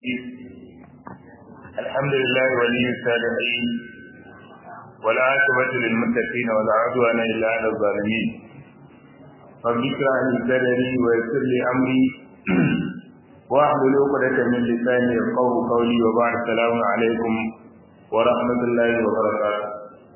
الحمد لله ولي الصالحين والعاقبة للمتقين ولا عدوان إلا على الظالمين رب اشرح لي صدري ويسر لي أمري واحلل عقدة من لساني يفقهوا قولي وبعد السلام عليكم ورحمة الله وبركاته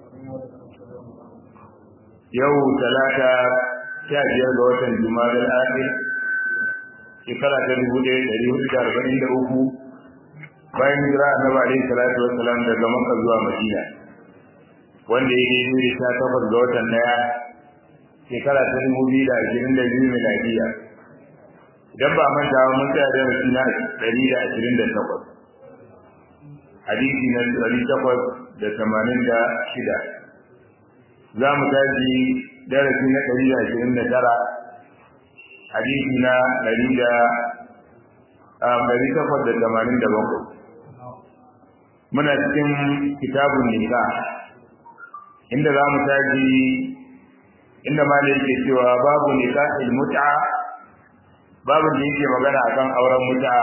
yau talata sha biyar ga watan juma'a al-akhir shekara ta dubu ɗaya ɗari hudu da arba'in da uku bayan hijira annabi alaihi salatu wassalam daga makka zuwa madina wanda ya daidai da sha takwas ga watan ɗaya shekara ta dubu biyu da ashirin da biyu miladiya idan ba manta ba mun tsaya darasi na ɗari da ashirin da takwas hadisi na ɗari takwas da tamanin da shida za mu tashi darasi na ɗari da ashirin da tara hadisi na ɗari da ɗari takwas da tamanin da bakwai muna cikin kitabun nika inda za mu tashi inda ma da yake cewa babu nika ilmuta babu da yake magana akan auren muta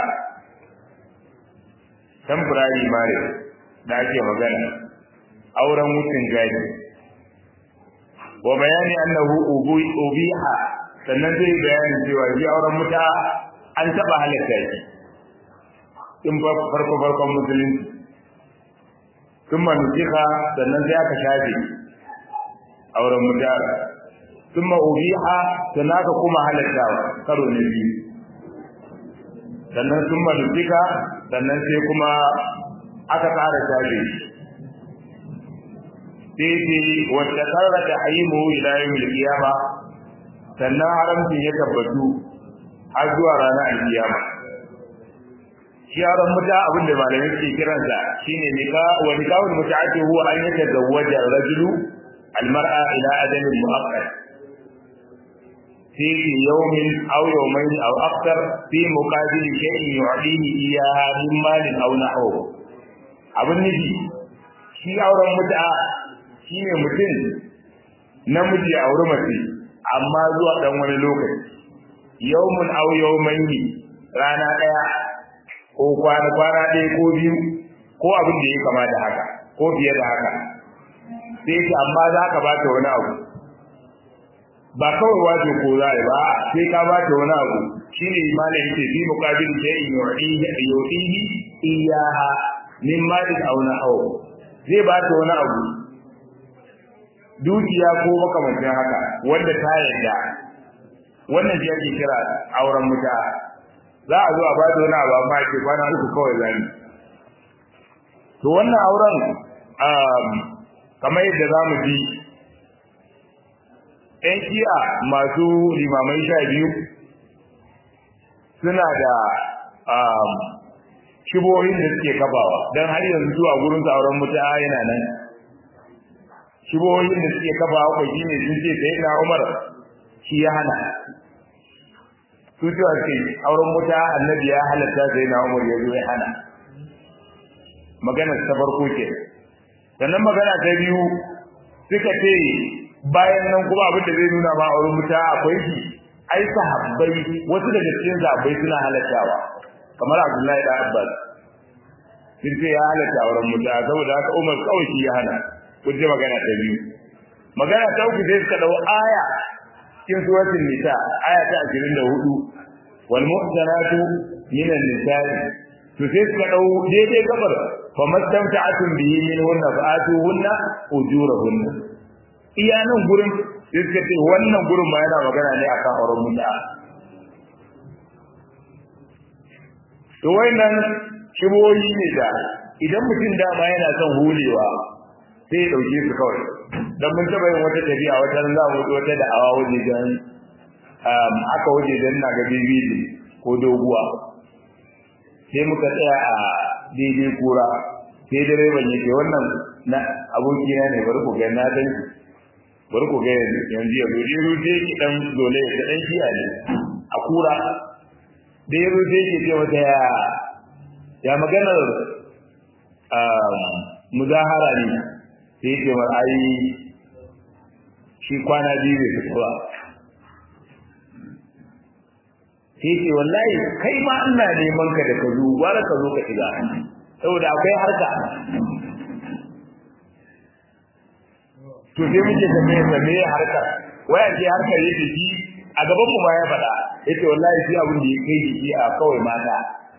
temporary marriage da ake magana auren wucin gadi wa bayani annahu ubiha sannan zai bayani cewa shi auren muta an taba halatta shi in farko farkon musulunci sun manusika sannan sai aka shafe auren muta sun ubiha sannan aka kuma halattawa karo na biyu sannan sun manusika sannan sai kuma aka ƙara shafe sai ce wacce karra ta haimu ila yawmil qiyama sannan haramcin ya tabbatu har zuwa ranar alkiyama shi yaron muta abin da malamai ke kiransa shine nika wa nikahul mutaati huwa an yatazawwaja ar-rajulu al-mar'a ila ajalin mu'akkad في يوم أو يومين أو أكثر في مقابل شيء يعطيه إياها من مال أو نحوه abin nufi shi auren mutu'a shi ne mutum namiji a wuri mace amma zuwa ɗan wani lokaci yawmun au yawmaini rana ɗaya ko kwana kwana ɗaya ko biyu ko abin da ya kama da haka ko fiye da haka sai ce amma za ka ba ta wani abu ba kawai wato ko za ba sai ka ba ta wani abu shine malam yake fi muqabil shay'in yu'tihi yu'tihi iyaha min malin aw nahaw zai ba ta wani abu dukiya ko makamancin haka wanda ta yarda wannan shi ake kira auren muta za a zo a ba ta wani abu amma ke kwana uku kawai zani to wannan auren kamar yadda za mu ji ‘yan shi'a masu limamai sha biyu suna da shibohin da suke kafawa don har yanzu zuwa gurin auren mutu'a yana nan shibohin da suke kafawa kwa shi ne sun ce sai na umar shi ya hana su cewa ce auren mutu'a annabi ya halatta sai na umar ya zo ya hana magana ta farko ke sannan magana ta biyu suka ce bayan nan kuma abin da zai nuna ma auren mutu'a akwai shi ai sahabbai wasu daga cikin sahabbai suna halattawa kamar Abdullahi da Abbas sun ce ya halatta auren mutu'a saboda haka Umar kawai shi ya hana kun ji magana ta biyu magana ta uku sai suka dau aya cikin suratul nisa aya ta 24 wal muhsanatu minan nisa'i to sai suka dau daidai gabar fa mastamta'atun bihi min hunna fa'atu hunna ujurahunna iya nan gurin sai suka ce wannan gurin ma yana magana ne akan auren mutu'a to wayannan shiboyi ne da idan mutum dama yana son hulewa sai ya dauke su kawai dan mun taba yin wata tafiya wata ran za mu wata da awa waje dan um aka waje dan na ga bibi ko doguwa sai muka tsaya a daidai kura sai direban yake wannan na abokina ne bari ku ga na dan bari ku ga yanzu ya zo dai rute ki dan dole ya dan shiya ne a kura da ya rufe ke ce wata ya ya maganar muzahara ne sai ce wa ai shi kwana biyu bai fito ba sai ce wallahi kai ma ina neman ka da ka zo gwara ka zo ka shiga saboda akwai harka to sai muke tambaye sa me harkar waya ce harkar yake shi a gaban mu ma ya faɗa yace wallahi shi abin da ya kai shi a kawai mata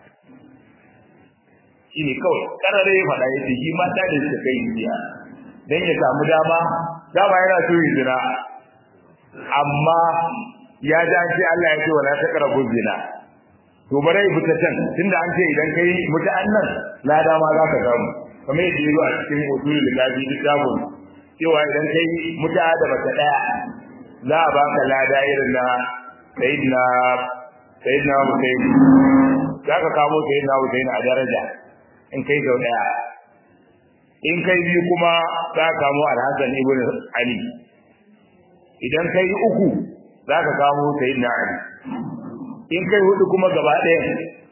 shine kawai karare ya faɗa yace shi mata da suka kai shi dan ya samu dama dama yana so yi zina amma ya ji an ce Allah ya ce wala taqrabu zina to bare fita can tunda an ce idan kai muta'an nan lada ma za ka samu kamar yadda yazo a cikin usulul kafi kitabun cewa idan kai muta'a da bata daya za a baka lada irin na sayyidina sayyidina Hussein za ka kamo sayyidina Hussein a daraja in kai sau daya in kai biyu kuma za ka kamo Al-Hassan ibn Ali idan kai uku za ka kamo sayyidina Ali in kai hudu kuma gaba ɗaya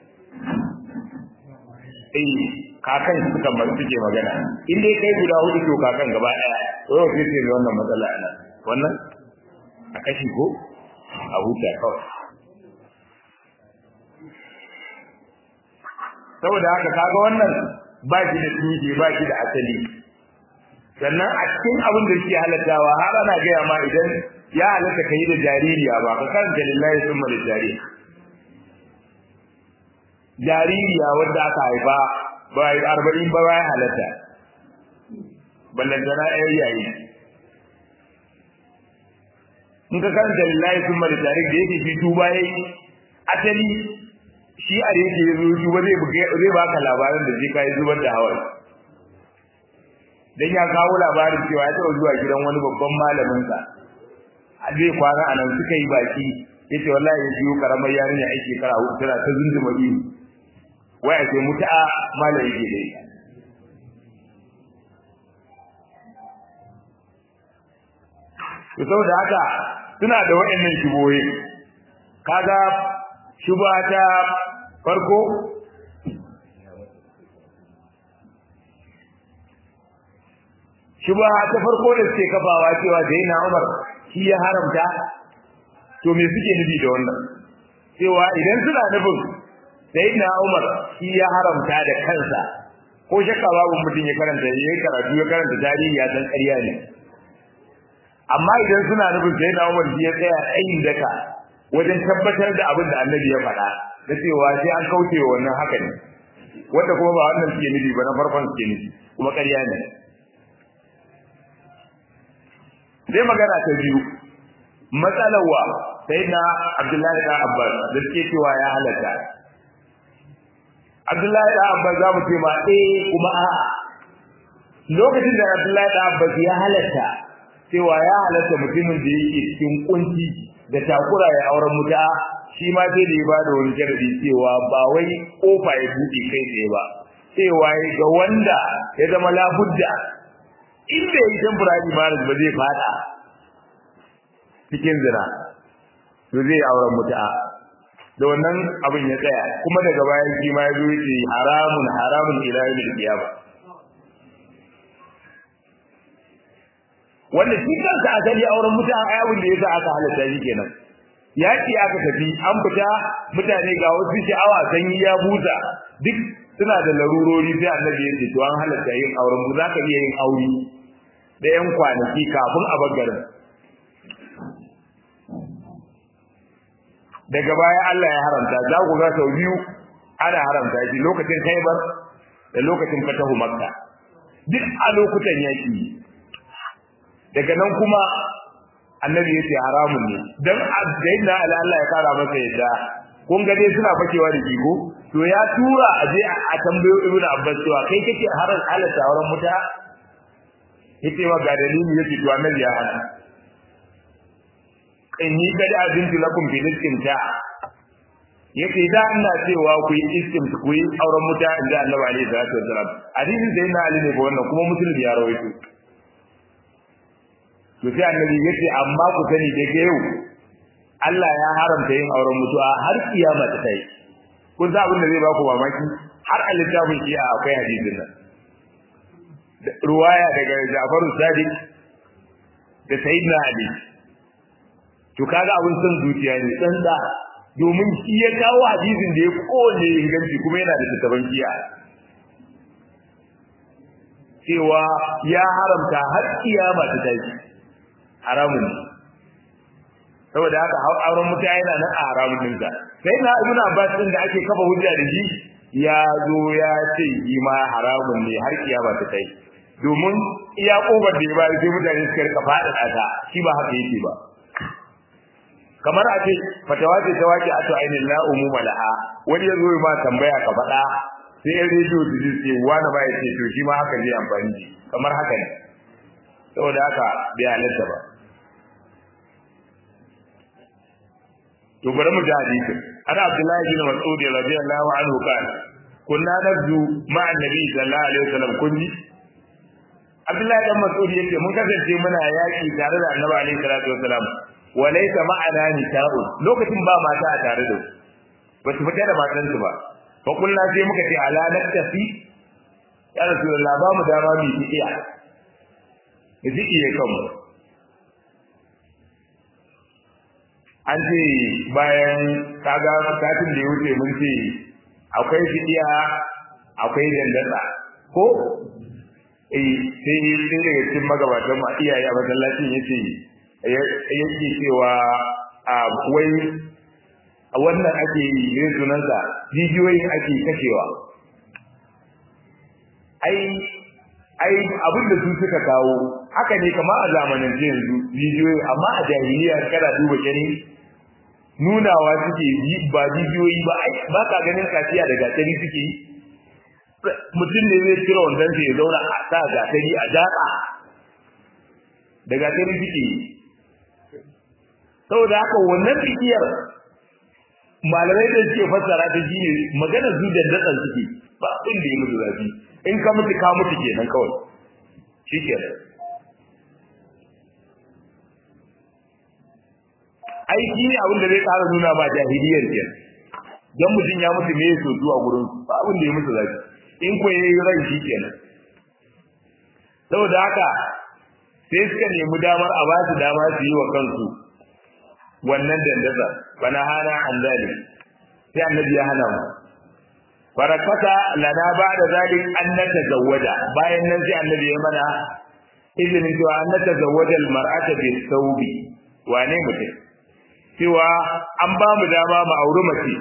eh kakan suka mar suke magana in dai kai guda hudu to kakan gaba ɗaya to sai ce wannan matsala ana wannan a kashi ko a huta kawai saboda haka kaga wannan ba shi da tushe ba shi da asali sannan a cikin abin da suke halattawa har ana gaya ma idan ya halatta kai da jaririya ba ka karanta lillahi summa da jaririya jaririya wanda aka haifa ba yi arba'in ba ya halatta ballantana ɗaya yayi in ka karanta lillahi summa da jaririya da yake shi tuba yayi asali shi a da yake zo tuba zai zai baka labarin da zai kai zubar da hawaye dan ya kawo labarin cewa ya taɓa zuwa gidan wani babban malamin sa zai kwana a nan suka yi baki yace wallahi ya biyo karamar yarinya ai shekara hudu tana ta zunduma biyu waya ce mutu'a malam yake dai to saboda haka suna da waɗannan shubohi kaga shuba ta farko shuba ta farko da suke kafawa cewa da yana Umar shi ya haramta to me suke nufi da wannan cewa idan suna nufin sayyidina Umar shi ya haramta da kansa ko shakka babu mutum ya karanta ya karatu ya karanta tarihi ya san ƙarya ne amma idan suna nufin sayyidina Umar shi ya tsaya tsayin daka wajen tabbatar da abin da Annabi ya faɗa da cewa sai an kauce wa wannan haka ne wanda kuma ba wannan suke nufi ba na farkon suke nufi kuma ƙarya ne sai magana ta biyu matsalar wa sayyidina Abdullahi da Abbas da suke cewa ya halatta Abdullahi da Abbas za mu ce ma eh kuma a lokacin da Abdullahi da Abbas ya halatta cewa ya halatta mutumin da yake cikin kunci da takura ya auren muta shi ma sai da ya bada wani sharadi cewa ba wai kofa ya buɗe kai tsaye ba cewa ga wanda ya zama labudda in bai yi temporary marriage ba zai fada cikin zina to zai auren muta da wannan abin ya tsaya kuma daga bayan shi ma ya zo yace haramun haramun ila yawmil qiyama wanda shi kansa asali auren mutan ayabun da yasa aka halatta shi kenan yaki aka tafi an fita mutane ga wasu sha'awa sanyi ya buta duk suna da larurori sai annabi ya ce to an halatta yin auren mu zaka iya yin aure da yan kwanaki kafin a bagarin daga baya Allah ya haramta za ku ga sau biyu ana haramta shi lokacin Khaibar da lokacin Fatahu Makka duk a lokutan yaki daga nan kuma annabi yace haramun ne dan sayyidina Ali Allah ya kara masa yadda kun ga dai suna fakewa da kigo to ya tura a je a tambayo Ibn Abbas cewa kai kake haran halatta auren muta yace wa ga dalili yace to annabi ya hana inni kad azintu lakum fi istimta yace da ina cewa ku yi istimta ku yi auren muta inda Annabi alaihi salatu wasalam hadisin da yana ali ne ko wannan kuma muslim ya rawaito to sai annabi yace amma ku sani da yau Allah ya haramta yin auren mutuwa har kiyama ta kai kun sa abin da zai ba ku mamaki har a littafin shi akwai hadisin nan ruwaya daga Ja'far Sadiq da Sayyidina Ali to kaga abin son zuciya ne tsantsa domin shi ya kawo hadisin da ya kowane inganci kuma yana da tattaban giya cewa ya haramta har kiyama ta tashi haramun ne saboda haka auren mutane yana nan a haramun ɗinsa sai na ibn abbas din da ake kafa hujja da shi ya zo ya ce shi ma haramun ne har kiyama ta tashi domin iya kofar da ya bayar sai mutane suka rika faɗa ta shi ba haka yake ba kamar a ce fatawa ce ta wace a to ainihin la umuma laha wani ya zo ya ma tambaya ka faɗa sai yan rediyo su ji ce wani ba ya ce to shi ma haka zai amfani shi kamar haka ne saboda haka bai halatta ba to bari mu ji hadisin ana abdullahi bin mas'ud radiyallahu anhu kana kunna nabdu ma'a annabi sallallahu alaihi wasallam kunni abdullahi dan mas'ud yace mun kasance muna yaki tare da annabi alaihi salatu wasallam wa laysa ma'ana nisa'un lokacin ba mata a tare da su ba su fita da matansu ba fa kullu sai muka ce ala naktafi ya rasulullah ba mu dama mu yi iya da ziki ya kanmu an ce bayan kaga satin da ya wuce mun ce akwai fidiya akwai dandasa ko eh sai sai daga cikin magabatan ma iyaye a masallacin yace yake cewa a wai wannan ake yi ne sunansa jijiyoyin ake kashewa ai ai abin da su suka kawo haka ne kamar a zamanin yanzu jijiyoyi amma a jahiliya kana duba gani nunawa suke ba jijiyoyi ba ba ka ganin kaciya da gatari suke yi mutum ne zai kira wandan ya zauna a sa gatari a jaka da gatari suke yi saboda haka wannan bikiyar malamai da suke fassara ta shi ne maganar zuciyar datsan suke ba abin da ya mutu zafi in ka mutu ka mutu kenan kawai shi kenan aiki ne abin da zai ƙara nuna ma jahiliyar ke don mutum ya mutu ne so zuwa gurin ba abin da ya mutu zafi in ko yayi ran shi kenan saboda haka sai suka nemi damar a ba su dama su yi wa kansu wannan dandaza bana hana an zali sai annabi ya hana mu barakata lana ba da zalik an natazawwaja bayan nan sai annabi ya mana izinin cewa an natazawwaja almar'ata bi thawbi wane mutum cewa an ba mu dama mu auri mace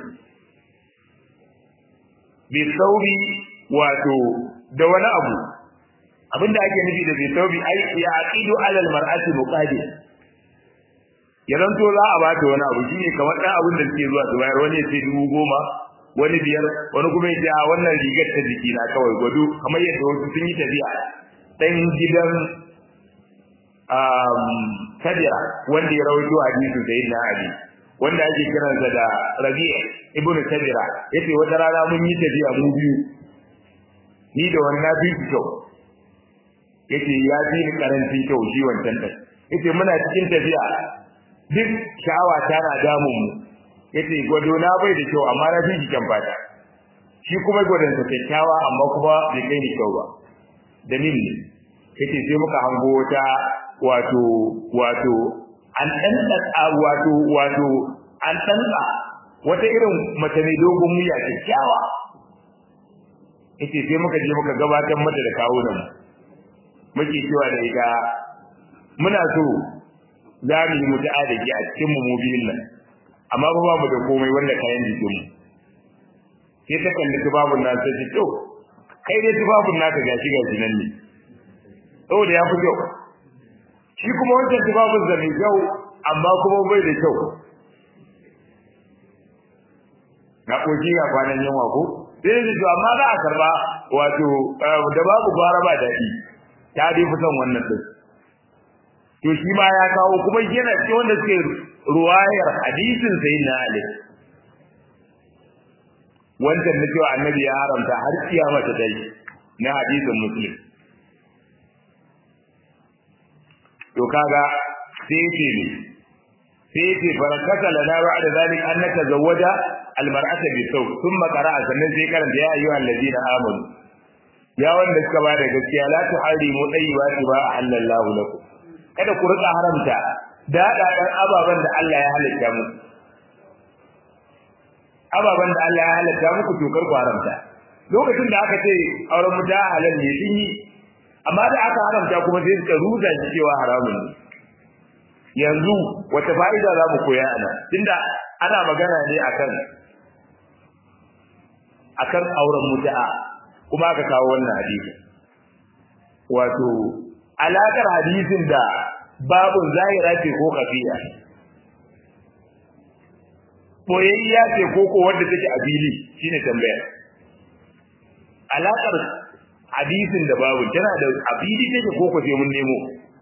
bi thawbi wato da wani abu abinda ake nufi da bi thawbi ai ya aqidu alal mar'ati muqadir ya zanto za a bata wani abu shine kamar dan abin da suke zuwa su bayar wani ya ce dubu goma wani biyar wani kuma ya ce a wannan rigar ta jiki na kawai gwado kamar yadda wasu sun yi tafiya dan gidan kadira wanda ya rawaito hadisin da yin ali wanda ake kiransa da rabi'a ibnu kadira yace wata rana mun yi tafiya mu biyu ni da wani na fi kyau yace ya fi ni karancin kyau shi wancan din yace muna cikin tafiya duk sha'awa tana damun mu yace gwado na bai da kyau amma na fi shi kyan fata shi kuma gwadon sa kyakkyawa amma kuma bai kai ni kyau ba dalil ne yace sai muka hango wata wato wato an danda wato wato an danda wata irin mace mai dogon wuya kyakkyawa yace sai muka je muka gabatar mata da kawunan muke cewa da ita muna so za mu yi mutu'a da ke a cikin mu biyun nan amma ba mu da komai wanda kayan jikin mu sai ta kalli tubabun nan sai ta to kai dai tubabun naka gashi gashi nan ne saboda ya fi kyau shi kuma wancan tubabun da mai kyau amma kuma bai da kyau na koki ga kwanan yawa ko sai da to amma za a karba wato da babu gwara ba daɗi ta dai fi son wannan din to shi ma ya kawo kuma yana ce wanda suke ruwayar hadisin sayyidina Ali wancan na cewa annabi ya haramta har kiyama ta dai na hadisin muslim to kaga sai ce ne sai ce barakata lana ba'da zalik an natazawwaja almar'ata bi saw thumma qara'a sannan sai karanta ya ayyuhal ladina amanu ya wanda suka bada gaskiya la tuharimu tayyibati ba halallahu lakum kada ku rika haramta daɗaɗan ababen da Allah ya halitta mu ababan da Allah ya halatta muku tokar ku haramta lokacin da aka ce auren mu da halal ne sun yi amma da aka haramta kuma sai suka ruza shi cewa haramun ne yanzu wata fa'ida za mu koya ana tunda ana magana ne akan akan auren mutu'a kuma aka kawo wannan hadisi wato alakar hadisin da babun zahira ce ko kafiya boyayya ce ko ko wanda take a fili shine tambaya alakar hadisin da babu tana da a fili take ko ko sai mun nemo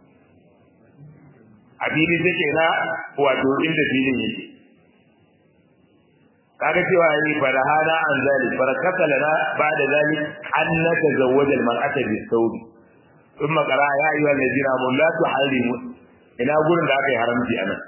a fili take na wato inda filin yake kaga cewa yi farahana an zalik farakata lana ba'da zalik an natazawwaja al-mar'ata bis-sawbi thumma qara ya ayyuha alladhina amanu la tuharrimu ina gurin da aka yi haramci anan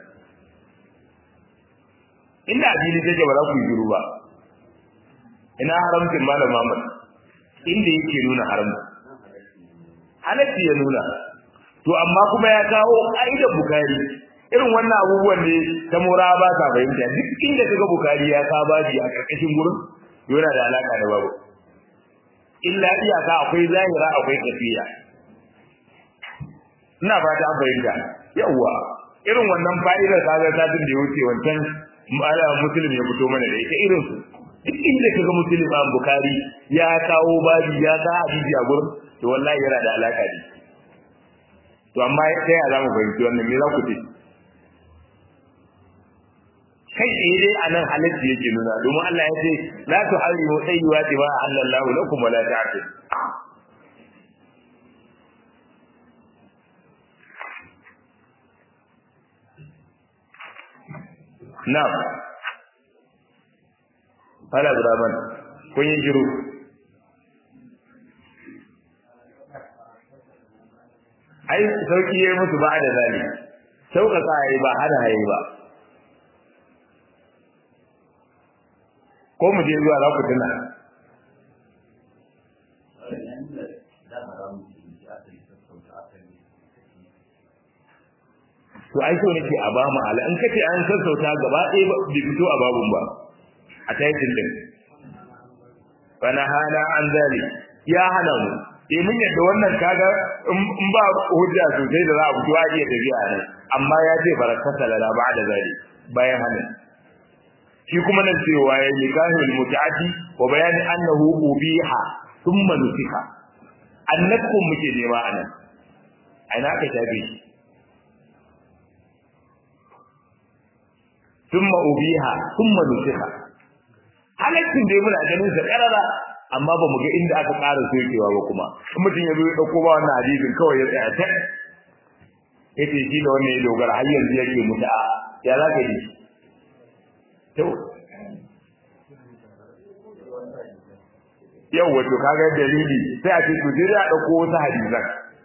inda addini take ba za ku yi shiru ba ina haramcin malam Muhammad inda yake nuna haramci halatti ya nuna to amma kuma ya kawo aida bukari irin wannan abubuwan ne ta mura ba ta fahimta duk inda kaga bukari ya ka baji a karkashin gurin yana da alaka da babu illa iyaka akwai zahira akwai kafiya ina fata an fahimta yawwa irin wannan fa'idar kaga satin da ya wuce wancan muslim ya fito mana da ita irin su duk inda kaga muslim an bukari ya kawo baji ya ka hadisi a gurin to wallahi yana da alaka da to amma sai ya zamu fahimci wannan me za ku ce kai tsaye dai a nan halitta yake nuna domin Allah ya ce la tu harimu tayyibati ma halallahu lakum wa la ta'tid na'am Hala Abdurrahman kun yi shiru ai sauki yayi musu ba da zali sauƙaƙa yayi ba hada yayi ba ko mu je zuwa za ku tuna to ai so nake a ba mu ala in kace an sassauta gaba ɗaya ba bai fito a babun ba a taitin din fana hana an zali ya hana mu eh mun yadda wannan kaga in ba hujja sosai da za a fito a iya tafiya nan amma ya ce barakata lala ba da zali bayan hana shi kuma nan cewa ya yi kahil mutaati wa bayani annahu ubiha thumma nusika annakum muke nema anan aina aka tabe shi thumma ubiha thumma nusika halaccin dai muna ganin sa karara amma ba mu ga inda aka ƙara sokewa ba kuma in mutum ya zo ya dauko ba wannan hadisin kawai ya tsaya ta yace shi da wannan ya dogara har yanzu yake muta ya za ka yi to yau wato kaga dalili sai a ce to dai a dauko wasu hadisan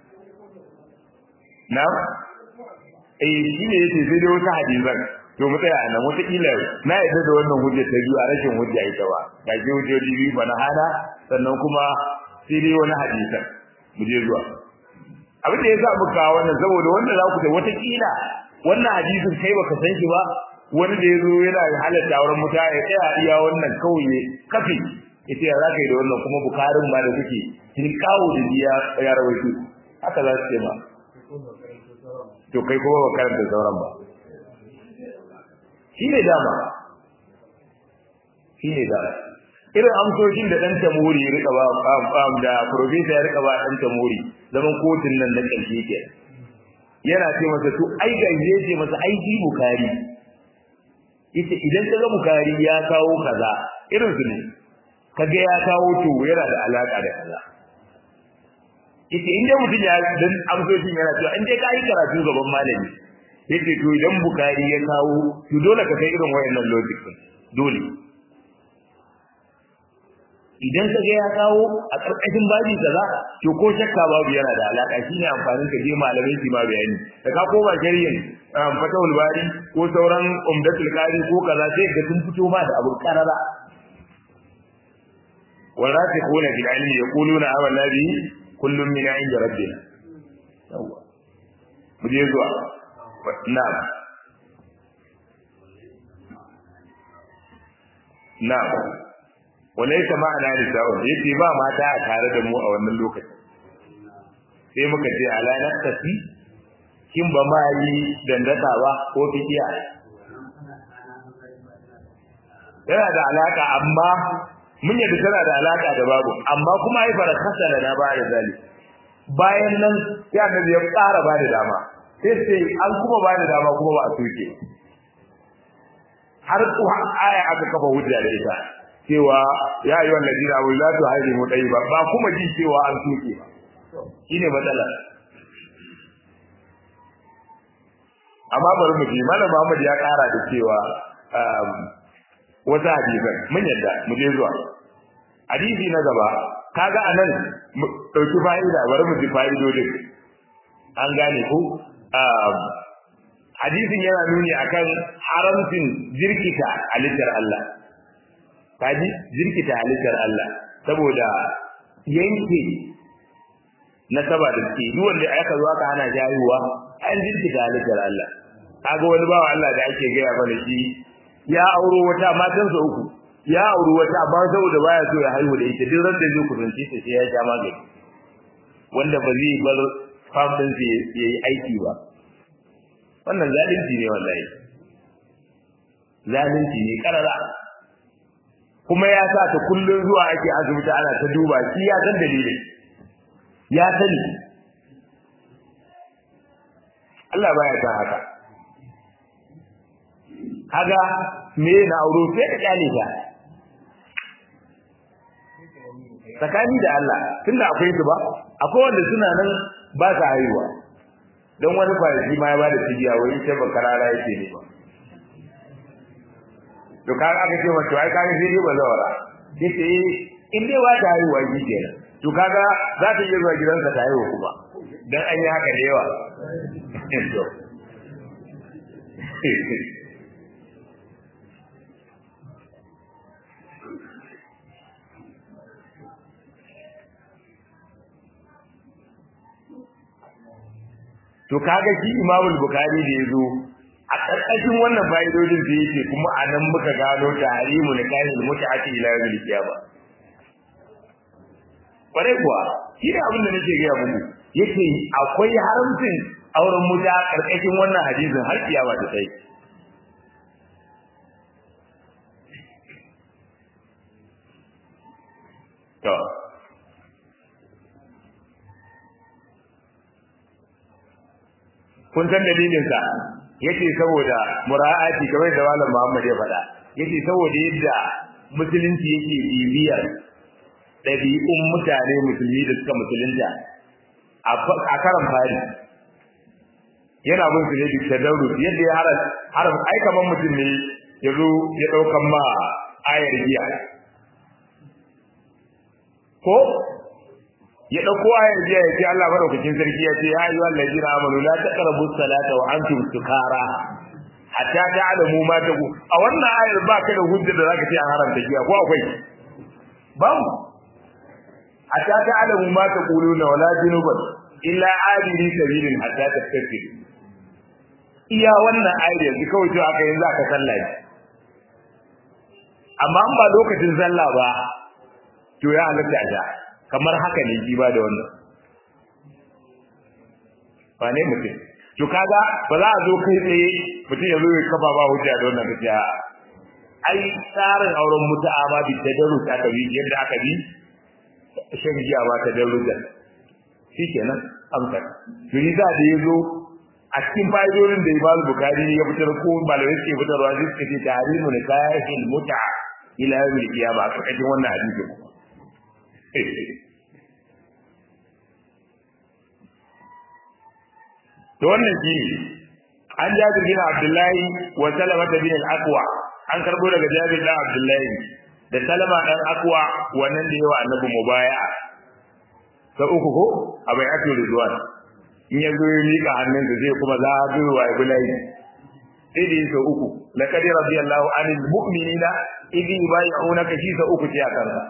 na eh shi ne yace sai dai wasu hadisan to mu tsaya nan wata kila na yadda da wannan hujja ta biyu a rashin hujja ita ba ga ke hujjoji biyu ba na hana sannan kuma sai dai wani hadisan mu je zuwa abin da ya sa muka wannan saboda wanda za ku ta wata kila wannan hadisin kai baka san shi ba wani da ya zo yana halatta wurin muta ya tsaya iya wannan kawai ne kafi ita ya zaka yi da wannan kuma bukarin ba da kuke kin kawo da biya ya rawaito haka za su ce ma to kai kuma ba karanta sauran ba shi ne dama shi ne dama irin amsoshin da dan tamuri ya rika ba da professor ya rika ba dan tamuri zaman kotun nan na ƙarshe ke yana ce masa to ai ga ce masa ai ji bukari yace idan kaga bukari ya kawo kaza irin su ne kaga ya kawo to yana da alaka da kaza yace in dai mutum ya dan amsoshin yana cewa in dai ka yi karatu gaban malami yace to idan bukari ya kawo to dole ka kai irin wayannan logic din dole idan ka ga ya kawo a karkashin baji kaza to ko shakka babu yana da alaka shine amfanin ka je malamai su ma bayani da ka koma shari'in fatawul bari ko sauran umdatul qari ko kaza sai ga sun fito ma da abu karara warasikhuna bil ilmi yaquluna amanna bi kullum min 'inda rabbina yawa mu je zuwa na'am na'am walaysa ma'ana nisa'un yace ba mata a tare da mu a wannan lokacin sai muka ce ala nakasi kin ba ma yi dandaka ba ko fikiya yana da alaka amma mun yadda tana da alaka da babu amma kuma ai fara kasala na ba da zali bayan nan sai annabi ya ƙara ba da dama sai sai an kuma ba da dama kuma ba a soke har ku aya aka kafa hujja da ita cewa ya ayyuhan ladina wa la tuharimu tayyiba ba kuma ji cewa an soke ba shine matsala amma bari mu ji malam Muhammad ya ƙara da cewa wata hadisan mun yadda mu je zuwa hadisi na gaba kaga anan dauki fa'ida bari mu ji fa'idodin an gane ko hadisin yana nuni akan haramcin jirkita halittar Allah kaji jirkita halittar Allah saboda yanke nasaba da ke duk wanda aka zo aka hana jayuwa an jirkita halittar Allah kaga wani bawa Allah da ake gaya mana shi ya auro wata matansa uku ya auri wata amma saboda baya so ya haihu da ita duk ran da zai kusanci ta sai ya sha magani wanda ba zai bar fam din sa yayi aiki ba wannan zalunci ne wallahi zalunci ne karara kuma ya sa ta kullun zuwa ake asibiti ana ta duba shi ya san dalilin ya sani Allah baya ta haka kaga me na auro sai ka kyale ta tsakani da Allah tunda akwai su ba akwai wanda suna nan ba sa haihuwa don wani kwanaki ma ya bada tijiya wai sai ba karara yake ne ba to kaga aka ce wato ai kaga sai dai ba zawara yace in dai wata haihuwa shi kenan to kaga za ta iya zuwa gidansa ta haihu kuma dan an yi haka da yawa to kaga shi Imam Bukhari da yazo a karkashin wannan fa'idodin da yake kuma a nan muka gano tahrimu nikahil mut'ati ila yawmil qiyamah kware kuwa shi da abin da nake ga muku yake akwai haramcin auren muta karkashin wannan hadisin har kiyama ta sai to kun san dalilin sa yace saboda mura'ati kamar da malam Muhammad ya faɗa yace saboda yadda musulunci yake bibiyar ɗabi'un mutane musulmi da suka musulunta a karan fari yana bin su ne duk tadarru yadda ya haram haram ai kamar mutum ne ya zo ya ɗaukan ma ayar giya ko ya dauko ayar jiya ya ce Allah madaukakin sarki ya ce ya ayyuha allazina amanu la taqrabu salata wa antum sukara hatta ta'lamu ma taqu a wannan ayar ba ka da hujja da zaka ce an haramta giya ko akwai babu hatta ta'lamu ma taquluna wala junuban illa abiri sabilin hatta tastafiru iya wannan ayar yanzu kawai to aka yanzu aka sallah amma an ba lokacin sallah ba to ya halatta ta kamar haka ne ji ba da wannan ba ne mutum to kaga ba za a zo kai tsaye mutum ya zo ya kafa ba hujja da wannan kace ai tsarin auren mutu'a ma bi tadarrus aka bi yadda aka bi shan giya ba tadarrujan shikenan amsa to yi za da yazo a cikin fa'idodin da Imam Bukhari ya fitar ko malamai suke fitarwa sai suka ce tahrimu nikahil mut'a ila yawmil qiyamah a cikin wannan hadisi to wannan shi an jabir bin abdullahi wa salama bin al-aqwa an karbo daga jabir bin abdullahi da salama dan aqwa wannan da yawa annabi mubaya'a ta uku ko abai atu ridwan in ya zo ya mika hannunsa zai kuma za a zuwa wa ibulai sai da yasa uku laqad radiyallahu anil mu'minina idh yubay'unaka shi sa uku ce a kansa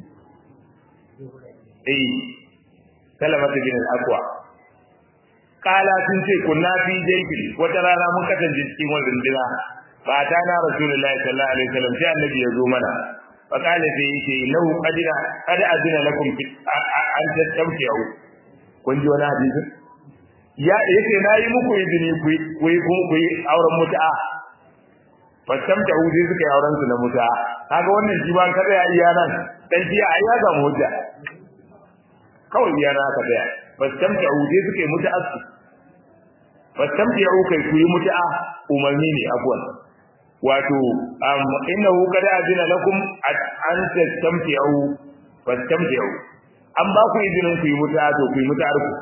eh salamatu bin al-aqwa kala sun ce kunna fi jaybi wata rana mun kasance cikin wannan dina fa ta na rasulullahi sallallahu alaihi wasallam sai annabi ya zo mana fa kale sai yace lahu qadira qad azina lakum an tastamti'u kun ji wani hadisi ya yace nayi muku izini ku ku ku yi auren mutu'a fa tamta'u sai suka yi auren su na mutu'a kaga wannan shi ban kada ya iya nan dan shi ai ya samu hujja kawai iya na ka daya fa tamta'u sai suka yi mutu'a fa tamta'u kai ku yi mutu'a umarni ne afwan wato innahu qad azina lakum an tastamti'u fastamti'u an ba ku izinin ku yi mutu'a to ku yi mutu'ar ku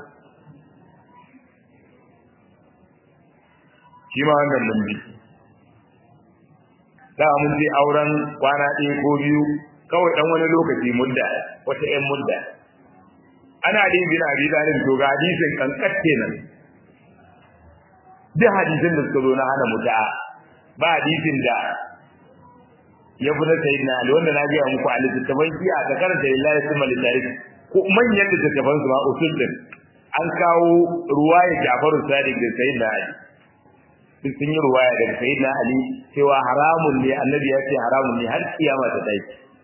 shi ma wannan mun bi da mun je auren kwana ɗaya ko biyu kawai dan wani lokaci mudda wata ƴan mudda ana din bin abi dalil to ga hadisin kankat kenan duk hadisin da suka zo na hana mutu'a ba hadisin da ya fi na sayyidina ali wanda na gaya muku a littattafan kiya ka karanta lillahi summa lillahi ko manyan littattafan su ma usul din an kawo ruwaya Jafaru Sadiq da sayyidina ali duk sun yi ruwaya daga sayyidina ali cewa haramun ne annabi ya ce haramun ne har kiyama ta tashi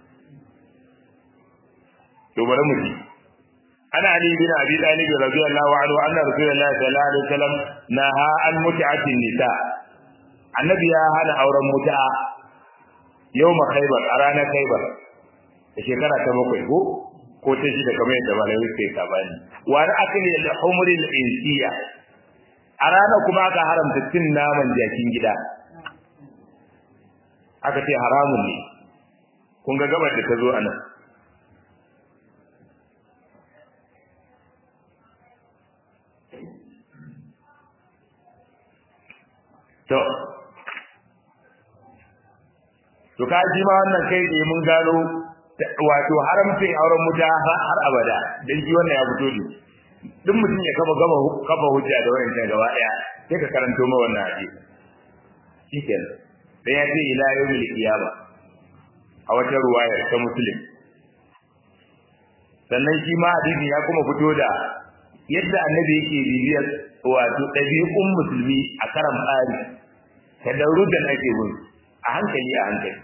to bari mu ji ana ali bin abi talib radiyallahu anhu anna rasulullahi sallallahu alaihi wasallam naha an mut'atin nisa annabi ya hana auren mutu'a yawma khaybar a ranar khaybar da shekara ta bakwai ko ko ta shida kamar yadda malamai suka yi sabani wa na akali al-humri al-insiya a ranar kuma aka haramta cin naman jakin gida aka ce haramun ne kun ga gabar da ta zo a nan to to ka ji ma wannan kai da mun gano wato haramcin auren muta har abada dan ji wannan ya fito ne duk mutum ya kafa gaba kafa hujja da wayan gaba daya sai ka karanto ma wannan hadisi shikenan dan ya ce ila yawmil qiyama a wata ruwaya ta muslim sannan shi ma hadisi ya kuma fito da yadda annabi yake bibiyar wato ɗabi'un musulmi a karan fari ta daurudan ake bin a hankali a hankali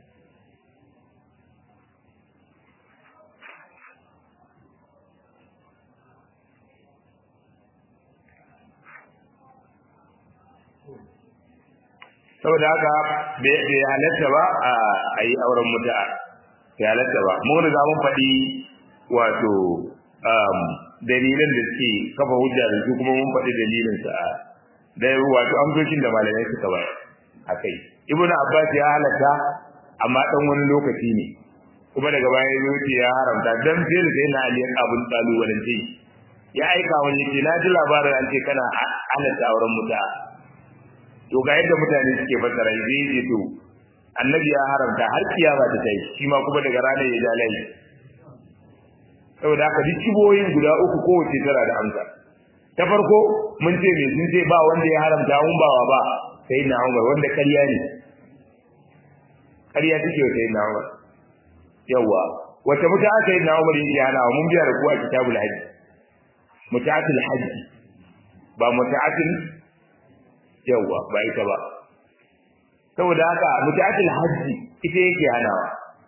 saboda haka bai halatta ba a yi auren mutu'a bai halatta ba mun riga mun faɗi wato dalilan da suke kafa hujja da su kuma mun faɗi dalilin sa da wato amsoshin da malamai suka bayar akai ibnu abbas ya halatta amma dan wani lokaci ne kuma daga baya ya ce ya haramta dan sai da sai na ali abun talu wannan ce ya aika wani ce na ji labarin an ce kana halatta auren muta to ga yadda mutane suke fassara zai ce to annabi ya haramta har kiyama ta tai shi ma kuma daga ranar ya ja lai saboda haka duk kiboyin guda uku kowace tana da amsa ta farko mun ce me sun ce ba wanda ya haramta mun bawa ba sai na Umar wanda ƙarya ne ƙarya take sai na Umar yawa wata muta aka yi na Umar yake hana mun biya da ku a kitabul hajji mutaatul hajji ba mutaatul yawa ba ita ba saboda haka mutaatul hajji ita yake hanawa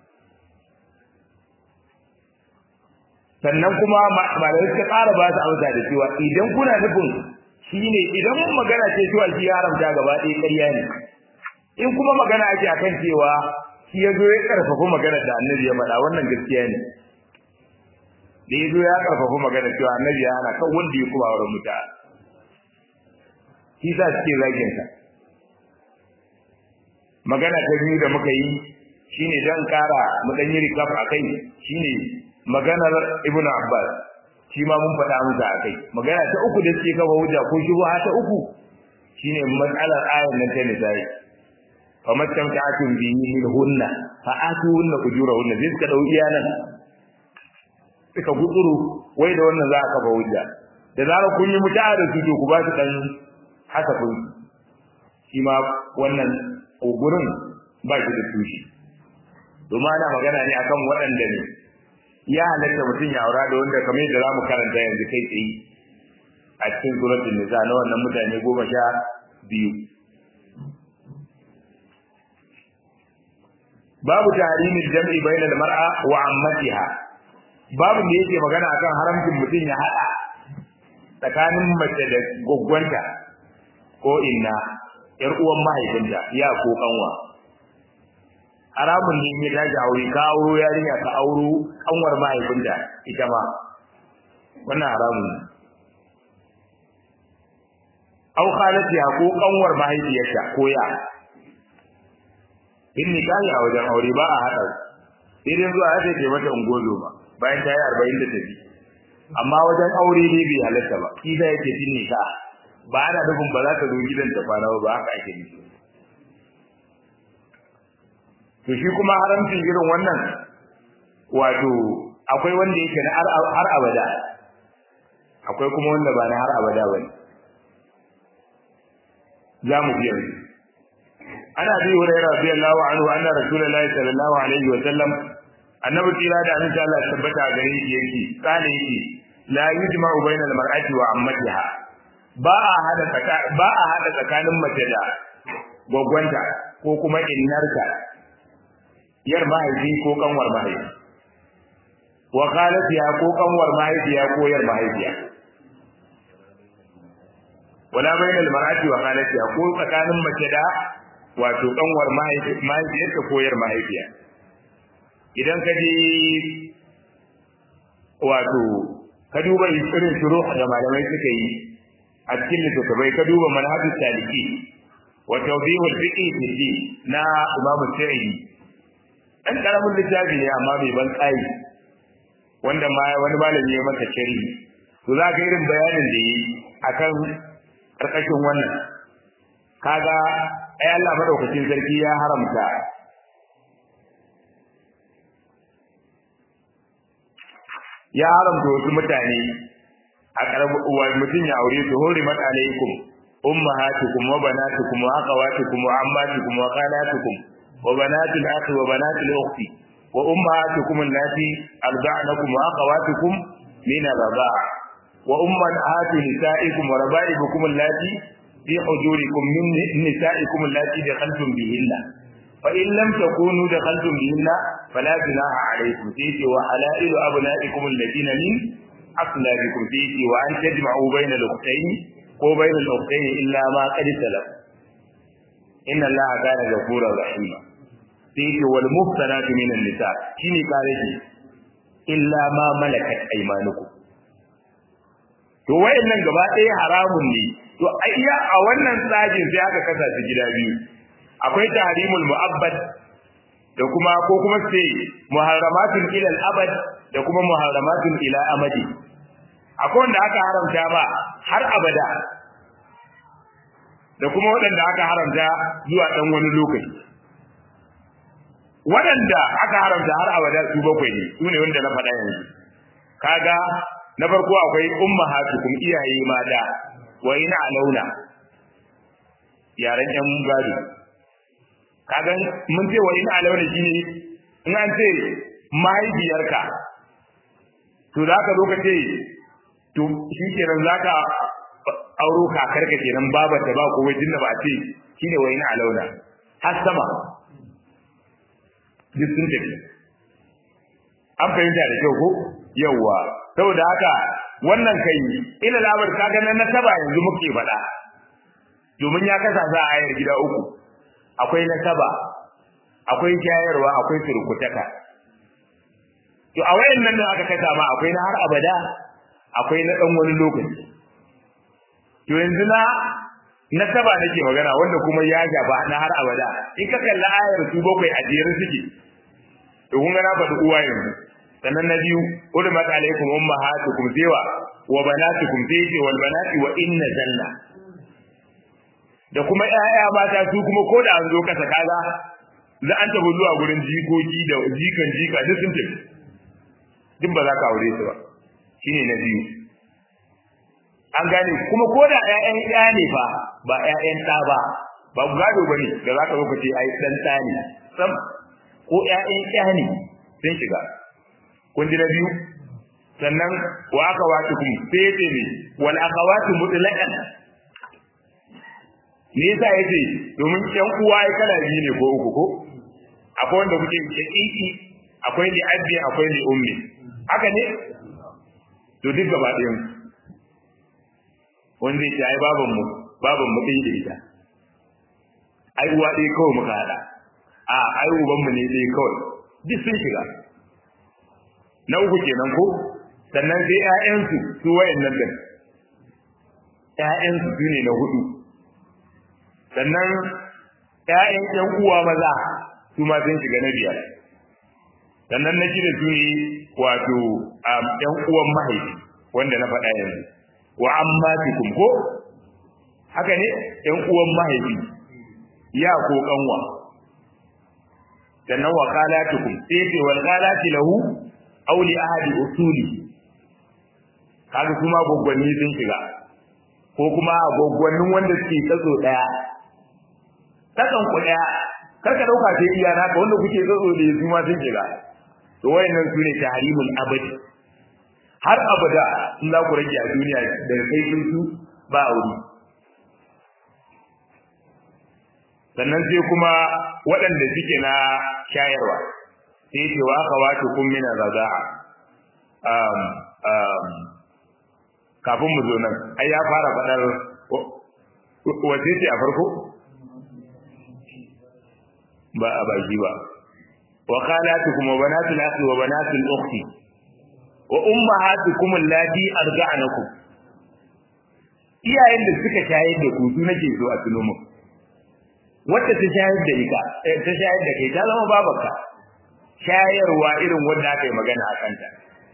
sannan kuma malamai suka ƙara ba su amsa da cewa idan kuna nufin shine idan mun magana ce cewa shi haramta gaba ɗaya ƙarya ne in kuma magana ake akan cewa shi ya zo ya ƙarfafa magana da annabi ya faɗa wannan gaskiya ne da ya zo ya ƙarfafa magana cewa annabi ya hana kan wanda ya kuma wurin muta shi sa suke zagin sa magana ta biyu da muka yi shine dan ƙara mu dan yi recap akai shine maganar ibnu abbas shi ma mun faɗa muka akai magana ta uku da suke kafa hujja ko shubha ta uku shine mas'alar ayar nan ta nisa'i fa mattamta'atun bihi min hunna fa atuhunna ujurahunna zai suka dau iyanan suka gutsuru wai da wannan za a kafa hujja da zarar kun yi muta'a da su to ku ba su dan hasafin shi ma wannan gurin ba shi da tushe domin ana magana ne akan waɗanda ne ya halatta mutum ya aura da wanda kamar yadda zamu karanta yanzu kai tsaye a cikin suratul nisa na wannan mutane goma sha biyu babu tahrimil jam'i bainal mar'a wa ammatiha babu da yake magana akan haramcin mutum ya hada tsakanin mace da gwaggwanta ko inna yar uwan mahaifinta ya ko kanwa haramun ne ya dace aure ka auro yarinya ka auro kanwar mahaifinta ita ma wannan haramun ne au khalatiha ko kanwar mahaifiyarta ko ya in nikahi a wajen aure ba a haɗa sai dai zuwa sai ke mata ungozo ba bayan ta yi arba'in da tafi amma wajen aure ne bai halatta ba shi da yake fin nika ba ana nufin ba za ka zo gidan ta kwana ba haka ake nufi to shi kuma haramcin irin wannan wato akwai wanda yake na har abada akwai kuma wanda ba na har abada ba ne za mu biya yanzu ana bi hurairah radiyallahu anhu anna rasulullahi sallallahu alaihi wa sallam annabi tira da annabi Allah tabbata gare shi yake kana yake la yujma'u bainal mar'ati wa ammatiha ba a hada tsaka ba a hada tsakanin mace da gwaggwanta ko kuma innarta yar mahaifi ko kanwar mahaifi wa khalatiha ko kanwar mahaifiya ko yar mahaifiya wala bainal mar'ati wa khalatiha ko tsakanin mace da wato kanwar mahaifiyarta ko yar mahaifiya idan ka je wato ka duba irin shuru da malamai suka yi a cikin littattafai ka duba manhajus saliki wa tawdihul fiqh fi na Imam Sa'idi dan karamin littafi ne amma bai ban kai wanda ma wani malami ya masa sharhi to za ka irin bayanin da yi akan karkashin wannan kaga ai Allah madaukakin sarki ya haramta ya haramta wasu mutane a karabu uwa mutum ya aure su hurimat alaikum ummahatukum wa banatukum wa akhawatukum wa ammatukum wa khalatukum wa banatul akhi wa banatul ukhti wa ummahatukum allati arda'nakum wa akhawatukum min ar-radha' wa ummahatu nisa'ikum wa raba'ibukum allati fi hujurikum min nisa'ikum allati dakhaltum bihinna فإن لم تكونوا دخلتم بهن فلا جناح عليكم فيه وحلائل أبنائكم الذين من أصلابكم فيه وأن تجمعوا بين الأختين وبين الأختين إلا ما قد سلف إن الله كان غفورا رحيما فيه والمحصنات من النساء شيني قال إلا ما ملكت أيمانكم to wayannan gaba ɗaya haramun ne to ayya a wannan tsajin sai aka kasa su gida biyu akwai tahrimul mu'abbad da kuma ko kuma sai muharramatun ila al-abad da kuma muharramatun ila amadi akwai wanda aka haramta ba har abada da kuma waɗanda aka haramta zuwa ɗan wani lokaci waɗanda aka haramta har abada su bakwai ne su ne wanda na faɗa yanzu kaga na farko akwai ummahatukum iyaye mata wa ina alauna yaran yan gado kaga mun ce wa in alawna shine in an ce mahaifiyarka to za ka zo ka ce to shi kenan za ka auro kakarka kenan babar da ba kowai jinna ba a ce shine wa in alawna har sama duk sun tafi an fahimta da kyau ko yawwa saboda haka wannan kai ila labar kaga na nasaba yanzu muke faɗa domin ya kasa za a ayar gida uku akwai nasaba akwai shayarwa akwai surkutaka to a wayannan da aka kasa ma akwai na har abada akwai na dan wani lokaci to yanzu na nasaba nake magana wanda kuma ya gaba na har abada in ka kalla ayar su bakwai a jere suke to kun ga na faɗi uwa yanzu sannan na biyu ulmat alaikum ummahatukum zewa wa banatukum zayyi wal banati wa inna zanna da kuma ƴaƴa mata su kuma ko da an zo kasa kaza za an tafi zuwa gurin jikoki da jikan jika duk sun tafi duk ba za ka aure su ba shine na biyu an gane kuma ko da ƴaƴan ƴa ne fa ba ƴaƴan ɗa ba ba gado ba ne da za ka zo ka ce ai ɗan ɗa ne sam ko ƴaƴan ƴa ne sun shiga kun ji na biyu sannan wa aka wata kuma sai ya ce ne wal akhawatu mutlaqan me yasa yace domin ƴan uwa ai kala biyu ne ko uku ko akwai wanda kuke shaqiqi akwai li abbi akwai li ummi haka ne to duk gaba ɗayan wanda ya ai baban mu baban mu ɗaya da ita ai uwa ɗaya kawai muka haɗa a ai uban mu ne ɗaya kawai duk sun shiga na uku kenan ko sannan sai ƴaƴansu su wayannan din ƴaƴansu su ne na hudu sannan ƴaƴan ƴan uwa maza su ma sun shiga na biyar sannan na shida su ne wato ƴan uwan mahaifi wanda na faɗa yanzu wa ammatikum ko haka ne ƴan uwan mahaifi ya ko kanwa sannan wa qalatukum sai ce wal qalati lahu aw li ahadi usuli kaga kuma gwaggwanni sun shiga ko kuma gwaggwannin wanda suke tsatso daya takan ku daya karka dauka sai iya naka wanda kuke tsatso da su ma sun shiga to wayannan sune tahrimul abadi har abada in za ku rage a duniya daga kai sun su ba aure sannan sai kuma waɗanda suke na shayarwa sai ce wa aka wato kun mina raza'a um, um, kafin mu zo nan ai ya fara faɗar wace ce a farko ba a baki ba wa khalatukum wa banatul akhi wa banatul ukhti wa ummahatukum allati arja'nakum iyayen da suka shayar da ku su nake so a tuno muku wacce ta shayar da ita ta shayar da kai ta zama babarka shayarwa irin wanda aka yi magana a kanta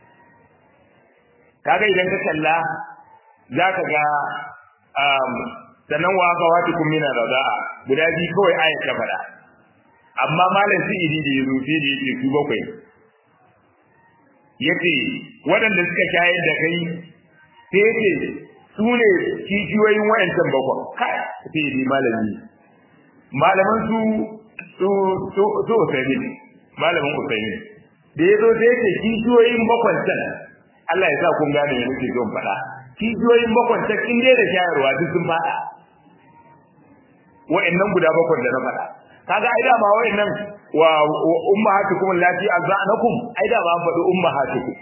kaga idan ka kalla za ka ga sannan wa aka wata kun mina raza'a guda biyu kawai ayat ta faɗa amma malam su iri da ya rufe da yake su bakwai yace waɗanda suka shayar da kai sai yace su ne kishiyoyin wayancan bakwai kai sai ni malami malaman su su su su Usaimin malamin Usaimin da yazo sai yake kishiyoyin bakwantan Allah ya sa kun gane me nake son faɗa kishiyoyin bakwantan in dai da shayarwa duk sun faɗa wa'annan guda bakwan da na faɗa kaga ai da ma wa'annan wa ummahatukum allati azanakum ai da ba faɗi ummahatukum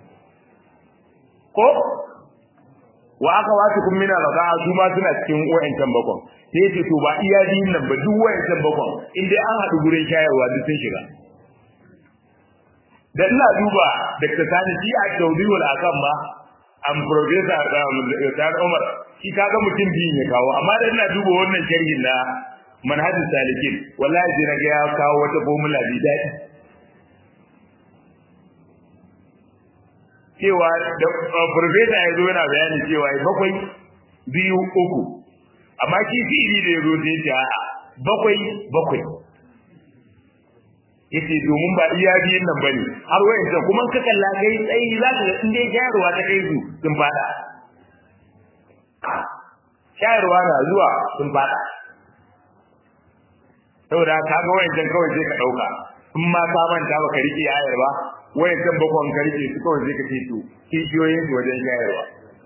ko wa aka wasu kun mina raza su ma suna cikin wa'ancan bakon sai yace to ba iya biyun nan ba duk wa'ancan bakon in dai an haɗu gurin shayarwa duk sun shiga da ina duba Dr. Sani shi a Saudiwal akan ba am professor da Umar shi kaga mutum biyun ya kawo amma da ina duba wannan sharhin na manhajin salikin wallahi sai naga ya kawo wata formula bi daɗi cewa da professor ya zo yana bayani cewa bakwai biyu uku amma shi fi'ili da ya zo sai ce a'a bakwai bakwai yace domin ba iya biyun nan bane har wayancan kuma ka kalla kai tsayi za ka ga in dai shayarwa ta kai su sun fada shayarwa na zuwa sun fada saboda ka ga wayancan kawai sai ka dauka in ma ka manta baka rike ayar ba wayancan bakon ka rike su kawai sai ka ce to kishiyoyin su wajen shayarwa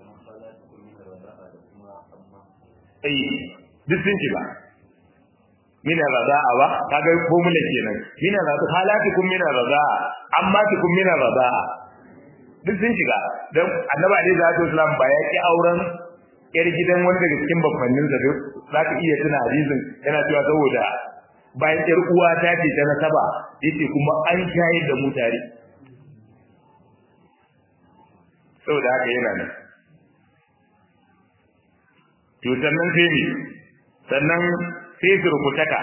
ai duk sun shiga mina raza'a ba kaga formula kenan mina raza'a halatukum mina raza'a amma tukum mina raza'a duk sun shiga dan annabi alaihi salatu wasallam ba ya ki auren yar gidan wani daga cikin babbannin da zaka iya tuna hadisin yana cewa saboda bayan yar uwa ta ce ta nasaba yace kuma an shayar da mu tare saboda haka yana nan to sannan sai ne sannan sai surkutaka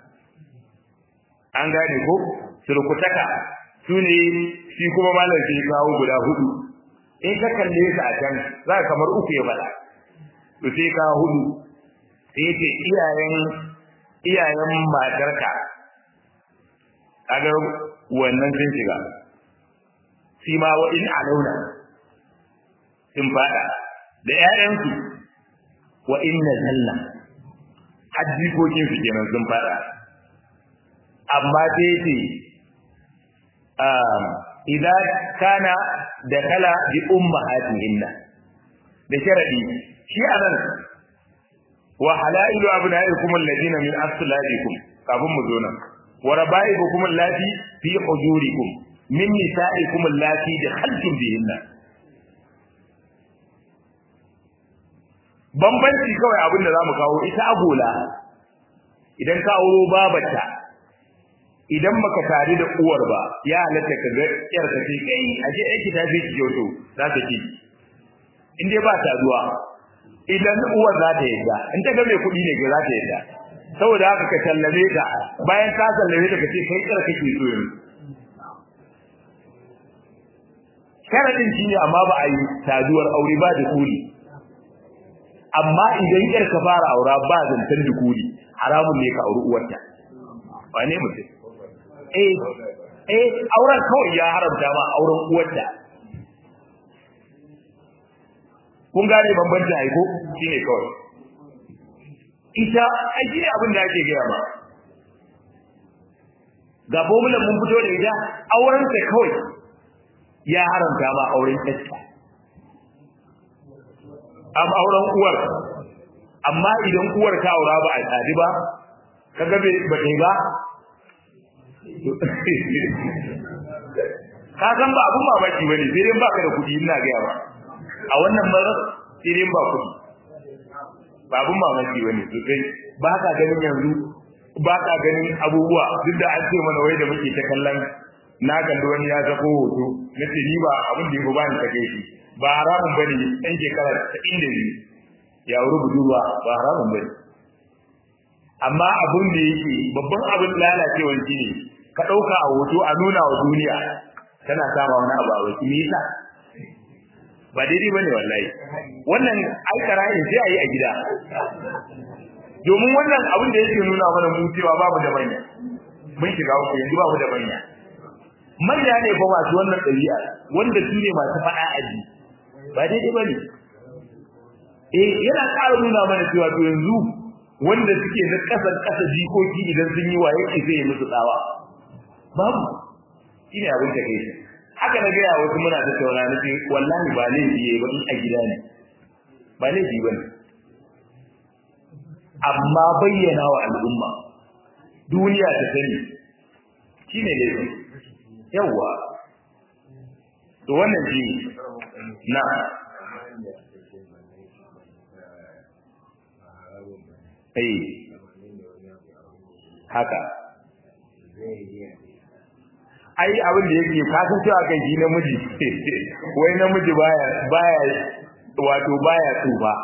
an gane ko surkutaka su ne shi kuma malam sai kawo guda hudu in ka kalle su a can za ka kamar uku ya faɗa to sai ka hudu sai ce iyayen iyayen matarka kaga wannan sun shiga shi ma wa in alauna sun faɗa da ƴaƴansu wa inna zalla hajjikokin su kenan sun fada amma sai ce idan kana da kala bi ummahatihinna da sharadi shi anan wa halailu abnaikum alladina min asladikum kafin mu zo nan wa rabaibukum allati fi hujurikum min nisa'ikum allati dakhaltum bihinna bambanci kawai abin da zamu kawo ita agola idan ka auro babata idan maka tare da uwar ba ya halatta ka ga yar ka ce kai aje aiki ta fi ki kyoto za ta ki in dai ba ta zuwa idan uwar za ta yadda in ta ga mai kuɗi ne ga za ta yadda saboda haka ka sallame ta bayan ka sallame ta ka ce kai kar kake so yanzu sharadin shi ne amma ba a yi saduwar aure ba da kuli amma idan yar ka fara aura ba zantar da kuli haramun ne ka auri uwarta wane mutum eh eh auren kawai ya haramta ma auren uwarta kun gane bambancin aiko shine kawai ita ai shine abin da ake gaya ma ga bomulan mun fito da ita auren ta kawai ya haramta ma auren ta am auren uwar amma idan uwar ta aura ba a tsadi ba kaga bai ba kai ba ka san ba abun mamaki bane sai dai baka da kuɗi ina ga ba a wannan marar sai dai ba kuɗi ba abun mamaki bane sosai ba ka ganin yanzu ba ka ganin abubuwa duk da an ce mana wai da muke ta kallon na kalli wani ya sako hoto na ce ni ba abin da ya ba ni take shi ba haramun bane ɗan shekara ta inda ne ya wuri budurwa ba haramun bane amma abin da yake babban abin lalacewar shi ne ka ɗauka a hoto a nuna wa duniya tana sama wani abu a wasu me yasa ba daidai bane wallahi wannan aikara ne sai a yi a gida domin wannan abin da yake nuna mana mu cewa babu da manya mun shiga uku yanzu babu da manya manya ne fa masu wannan ɗabi'a wanda su ne masu faɗa aji ba daidai bane eh yana ƙara nuna mana cewa to yanzu wanda suke na ƙasar ƙasa jikoki idan sun yi waye ke zai yi musu tsawa babu shine abin da kai haka na gaya wasu muna da tauna nufi wallahi ba laifi yayi ba in a gida ne ba laifi ba ne amma bayyana wa al'umma duniya ta sani shine laifi yawa to wannan shi na eh haka ai abin da yake ka san cewa kai shi namiji wai namiji baya baya wato baya tsufa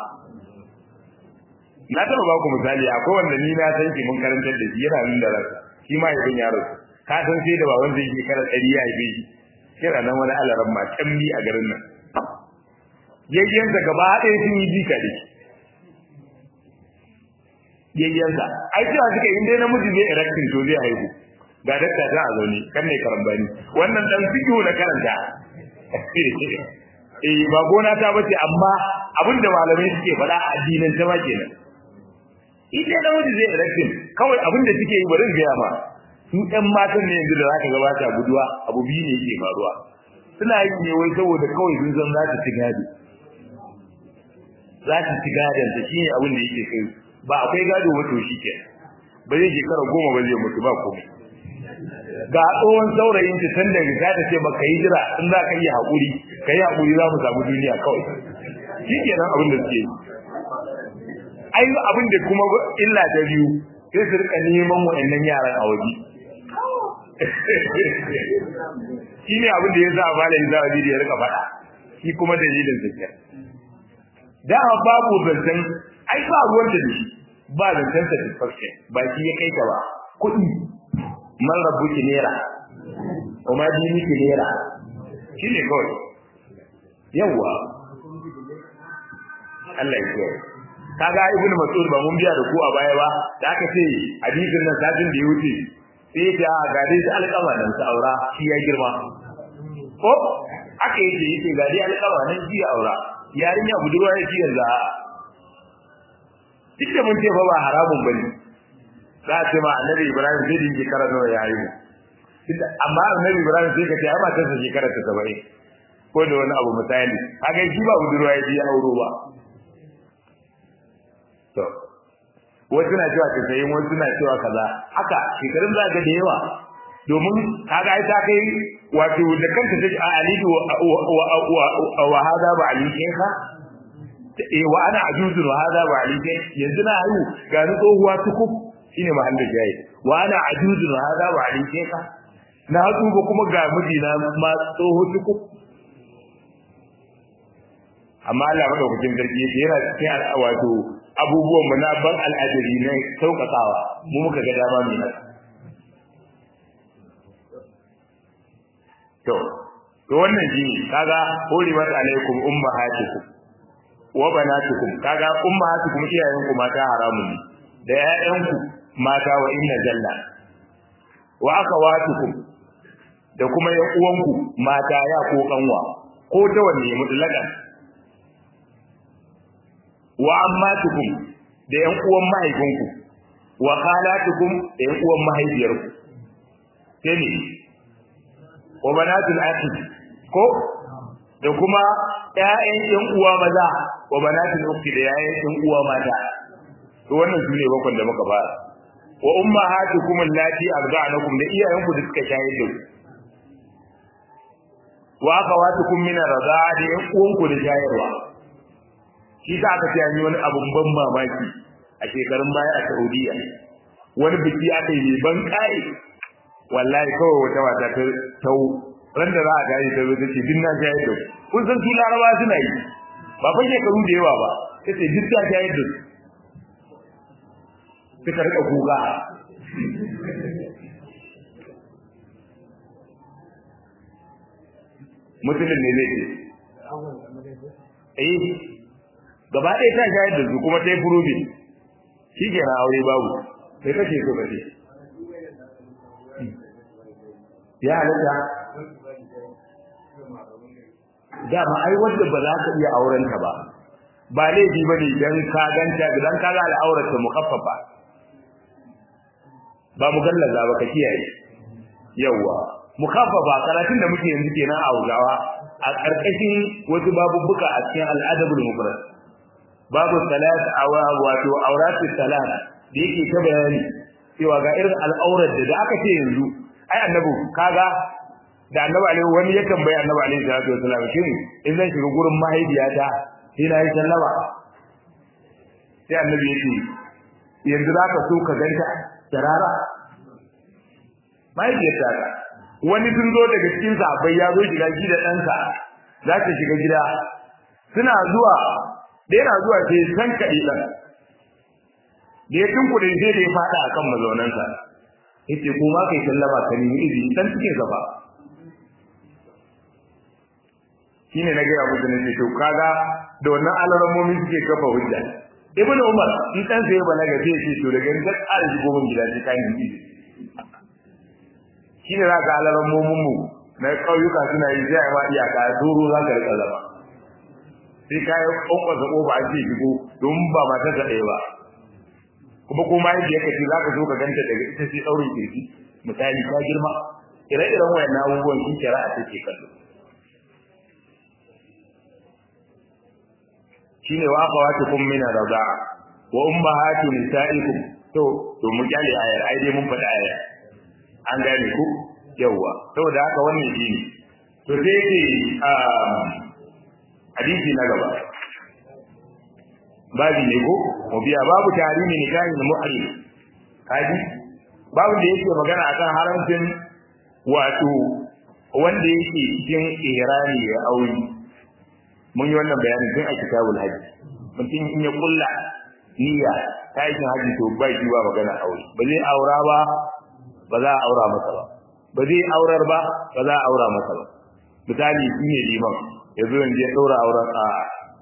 na taba ba ku misali akwai wanda ni na san shi mun karantar da shi yana nan da ransa shi ma yayin yaro ka san sai da baban zai yi kara ɗari ya haife shi kira nan wani alaran ma tambi a garin nan yayyansa gaba ɗaya sun yi jika da shi yayyansa ai cewa suka yi dai namiji zai erectin to zai haihu ga dakta ta a zaune kan ne karambani wannan dan fiqhu na karanta eh ba gona ta bace amma abinda malamai suke faɗa a addinin ta ma kenan ita da wanda zai erectin kawai abinda suke yi bari ga ma su ɗan matan ne yanzu da zaka ga ba ta guduwa abu biyu ne yake faruwa suna yi ne wai saboda kawai sun san za ta ci gado za ta ci gadon ta shine abin da yake kai ba akwai gado wato shi ke ba zai shekara goma ba zai mutu ba komai ga tsohon saurayin ta san da riga ta ce ba ka yi jira in za ka yi haƙuri ka yi haƙuri za mu samu duniya kawai shi kenan abin da suke yi ai abin da kuma illa ta biyu sai su rika neman waɗannan yaran a waje shi ne abin da ya sa malami za a da ya rika faɗa shi kuma dalilin zakiyar dama babu zancen ai ba ruwan da shi ba zancen satisfaction ba shi ya kai ka ba kuɗi man rabu ki nera kuma dini ki nera shi ne kawai yawwa Allah ya kiyaye kaga ibnu mas'ud ba mun biya da ku a baya ba da aka ce hadisin nan satin da ya wuce sai ya ga dai su alƙama nan su aura shi ya girma ko aka yi yace ga dai alƙama nan shi ya aura yarinya budurwa yake yanzu a duk da mun ce fa ba haramun bane za a ce ma annabi ibrahim zai dinge kara nawa ya yi amma annabi ibrahim sai ka ce ai matarsa shekara ta saba'in ko da wani abu misali kaga shi ba budurwa ya ya auro ba to wasu na cewa ta sayi wasu na cewa kaza haka shekarun za ga da yawa domin kaga ai ta kai wato da kanta take a alidu wa hada ba alikin ka eh wa ana ajuzun wa hada ba alikin yanzu na hayu ga ni tsohuwa tukub shine mahallin jayi wa ana ajuzun wa hada ba alikin ka na tsuba kuma ga mijina ma tsoho tukub amma Allah madaukakin sarki yake yana cikin wato abubuwan mu na ban al'adari ne saukakawa mu muka ga dama mu nan to to wannan shine kaga hurimat alaikum ummahatukum wa banatukum kaga ummahatukum iyayenku mata haramun ne da ƴaƴanku mata wa inna jalla wa akhawatukum da kuma ƴan uwanku mata ya ko kanwa ko ta wanne mutlakan wa ammatukum da ƴan uwan mahaifinku wa khalatukum da ƴan uwan mahaifiyarku sai ne wa banatul akhi ko da kuma ƴaƴan ƴan uwa maza wa banatul ukhti da ƴaƴan ƴan uwa mata to wannan sune bakon da muka fara wa ummahatukum allati arda'anakum da iyayenku da suka shayar da ku wa akhawatukum min ar-rida'a da ƴan uwanku da shayarwa shi za aka ce yi wani abun ban mamaki a shekarun baya a Saudiya wani biki aka yi ban kai wallahi kawai wata wata ta tau ran da za a gani ta zo ta ce din na shayar da kun san su laraba suna yi ba fa shekaru da yawa ba ta ce duk ta shayar da suka rika kuka mutumin ne zai ce eh gaba ɗaya ta shayar da su kuma ta yi furubi shi ke na aure babu sai kashe so kashe ya halatta dama ai wanda ba za ka iya aurenta ba ba laifi ba ne don ka ganta don ka ga al'aurarta mukaffafa ba mu gallaza ba ka kiyaye yawwa mukaffafa karatun da muke yanzu kenan a Hausawa a ƙarƙashin wasu babubbuka a cikin al'adabul mufrad babu salat awa wato auratu salat da yake ta bayani cewa ga irin al'aurar da aka ce yanzu ai annabi kaga da annabi alaihi wani ya tambayi annabi alaihi salatu wasallam shin in zan shiga gurin mahaifiyata sai na yi sallama sai annabi ya ce yanzu za ka so ka ganta tarara mahaifiyarta ta wani sun zo daga cikin sahabbai ya zo shiga gida ɗansa za ta shiga gida suna zuwa da yana zuwa sai san kaɗi ɗan da ya tunkuɗe sai da ya faɗa akan mazaunansa yace ko ma kai sallama ka nemi izini dan cikin gaba shine na gaya musu ne to kaga da wannan alaramomi suke kafa hujja ibnu umar in dan sai balaga sai ce to daga nan ƙara shigo mun gida sai kai ni shine za ka alaramomin mu na kauyuka suna yi sai ma iyaka doro za ka rika zama sai kai kokosa kofa a ce shigo don ba matar ta ɗaya ba kuma ko ma yadda yake za ka zo ka ganta daga ita sai daurin kirki misali ta girma ire-iren wayannan abubuwan shi shari'a take kallo shine wa akhawatukum min ar-rida'a wa ummahatu nisa'ikum to to mu kyale ayar ai dai mun faɗi ayar an gane ku yawa saboda haka wannan shine to sai yake hadisi na gaba babu ne ko mu biya babu tarihi nikahin muhrim kaji babu da yake magana akan haramcin wato wanda yake cikin ihrami ya aure mun yi wannan bayani tun a kitabul haji mutum in ya kulla niyya ta yi haji to ba shi ba magana aure ba zai aura ba ba za a aura masa ba ba zai aurar ba ba za a aura masa ba misali shi ne liman yanzu yanzu ya ɗaura auren a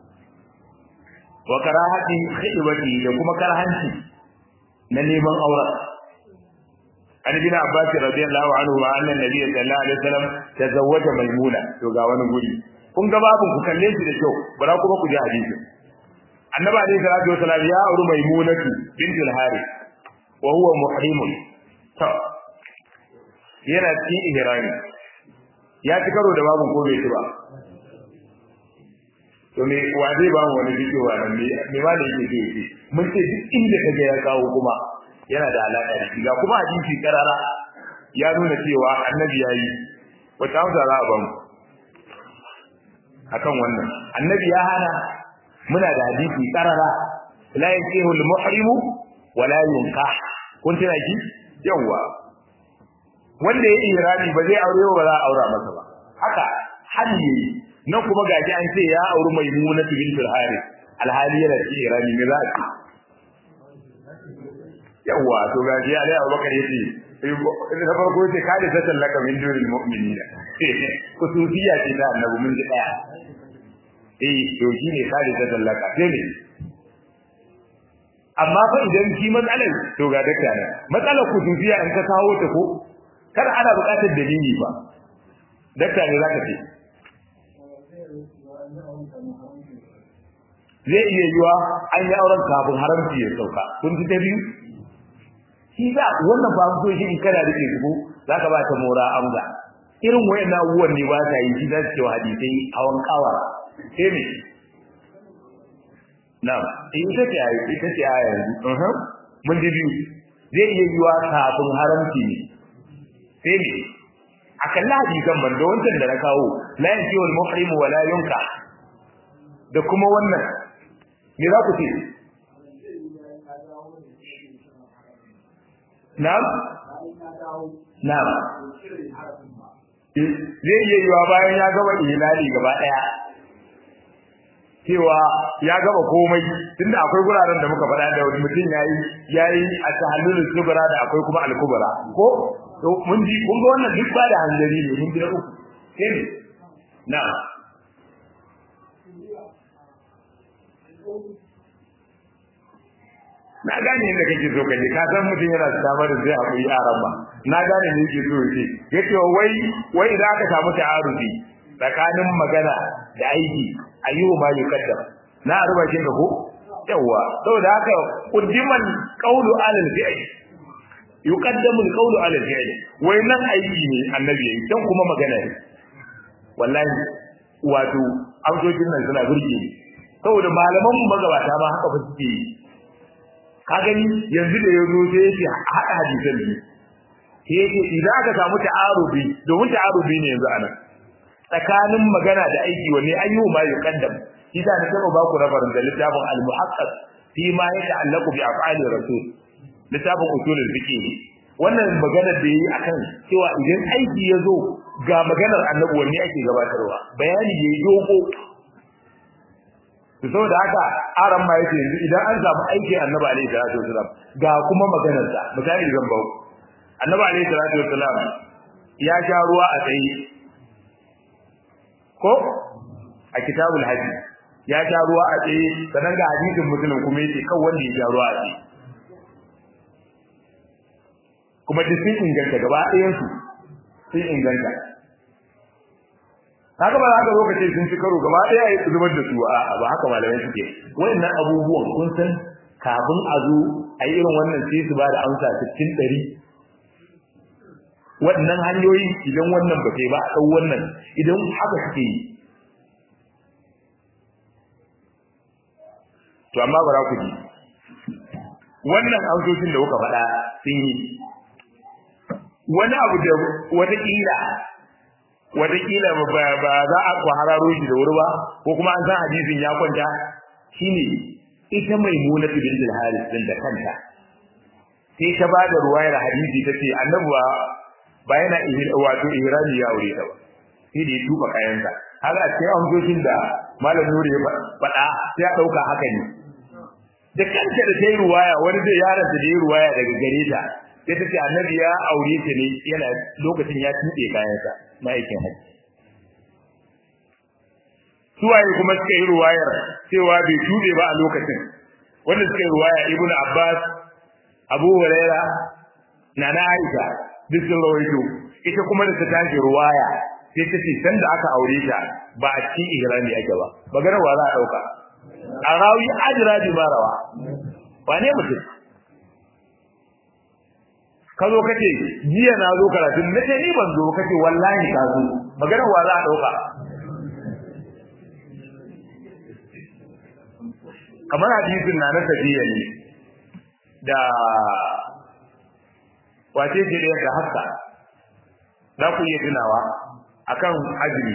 wa karahati khidwati da kuma karhanci na neman auren an bin abbas radiyallahu anhu wa anna nabiy sallallahu alaihi wasallam tazawwaja maimuna to ga wani guri kun ga babun ku kalle shi da kyau bara kuma ku ji hadisi annabi alaihi salatu wasallam ya auri maimunatu bint al-harith wa huwa muhrimun to yana cikin ihrami ya ci karo da babun ko bai ci ba to me wa zai ba mu wani bidiyo wa nan me me ma da yake so yake mun ce duk inda kaga ya kawo kuma yana da alaka da shi ga kuma hadisi karara ya nuna cewa annabi yayi wata amsa za a ba mu akan wannan annabi ya hana muna da hadisi karara la yakihu al-muhrimu wa la yunkah kun tana ki yawa wanda ya irani ba zai aure ba za a aura masa ba haka hali nan kuma gaji an ce ya auri maimuna bintul harith alhali yana cikin irani me za a ce yawa to gaji ya dai abubakar yace na farko yace ka da satan laka min duril mu'minina kusufiya ce da annabi mun ji daya eh to shine ka da satan laka sai ne amma fa idan shi matsalar to ga dakta ne matsalar kusufiya in ka kawo ta ko kar ana buƙatar dalili ba dakta ne zaka ce zai iya yiwa an yi auren kafin haramci ya sauka kun ji ta biyu shi za wannan ba so shi in kana rike su zaka ba ta mora amza irin wayan abubuwan ne ba ta yi shi za su ce wa hadisai hawan kawara sai me na'am ita ce ayi ita ce ayi yanzu mun ji biyu zai iya yiwa kafin haramci ne sai me akan lahaji kan banda wancan da na kawo la yanki wal muhrimu wa la yunka da kuma wannan me za ku ce na'am na'am zai iya yiwa bayan ya gaba ilali gaba daya cewa ya gaba komai tunda akwai guraren da muka faɗa da wani mutum yayi yayi a tahallul kubra da akwai kuma al-kubra ko to mun ji kun ga wannan duk ba da hanzari ne mun ji na uku sai ne na na gane inda kake so kaje ka san mutum yana samar da zai haƙuri yaran ba na gane ne yake so yake yace wai wai idan aka samu ta'arufi tsakanin magana da aiki ayyuhu ma yukaddam na arba kin da ko yawa saboda haka quddiman qawlu alal fi'l yuqaddamu al-qawlu 'ala al-fi'l wai nan aiki ne annabi yayi dan kuma magana ne wallahi wato amsojin nan suna burge ni saboda malaman mu magabata ma haka ba suke yi ka gani yanzu da yazo sai yake hada hadisan ne sai yake idan aka samu ta'arubi domin ta'arubi ne yanzu anan tsakanin magana da aiki wanne ayyu ma yuqaddam shi da na taba ba ku rabarin da littafin al-muhaqqaq fi ma yata'allaqu bi af'ali rasul littafin usulul fiqh wannan magana da yayi akan cewa idan aiki ya zo ga maganar annabi wanne ake gabatarwa bayani yayi dogo to saboda haka aran ma yake yanzu idan an samu aiki annabi alaihi salatu wasalam ga kuma maganar sa misali zan ba annabi alaihi salatu wasalam ya sha ruwa a tsaye ko a kitabul hajji ya sha ruwa a tsaye sanan ga hadisin muslim kuma yace kan wanda ya sha ruwa a tsaye kuma duk sun inganta gaba ɗayan su sun inganta haka ba za ka zo ka ce sun ci karo gaba ɗaya ya zubar da su a ba haka malamai suke wayannan abubuwan kun san kafin a zo a yi irin wannan sai su ba da amsa cikin ɗari waɗannan hanyoyi idan wannan ba sai ba a ɗau wannan idan haka suke yi to amma bara ku ji wannan amsoshin da kuka faɗa sun yi wani abu da watakila watakila ba za a ku hararo shi da wuri ba ko kuma an san hadisin ya kwanta shine ita mai muna bint al-haris din da kanta sai ta ba da ruwayar hadisi tace annabi ba ba yana wato ihrami ya aure ta ba sai da ya tuba kayansa haka a cikin amsoshin da malam nuri ya faɗa sai ya ɗauka haka ne da kanta da ta yi ruwaya wani zai yaron da ya ruwaya daga gare ta sai ta ce annabi ya aure ta ne yana lokacin ya tuɓe kayansa na aikin hajji suwaye kuma suka yi ruwayar cewa bai tuɓe ba a lokacin wanda suka yi ruwaya ibnu abbas abu huraira na na aisha duk sun rawaito ita kuma da ta tashi ruwaya sai ta ce sanda aka aure ta ba a cikin ihrami ake ba maganar wa za a ɗauka a rawi ajira bi marawa wane mutum ka zo kace jiya na zo karatu na ce ni ban zo kace wallahi ka zo maganar wa za a dauka kamar hadisin na na tafiya ne da wace ce da yadda haka za ku iya tunawa akan azumi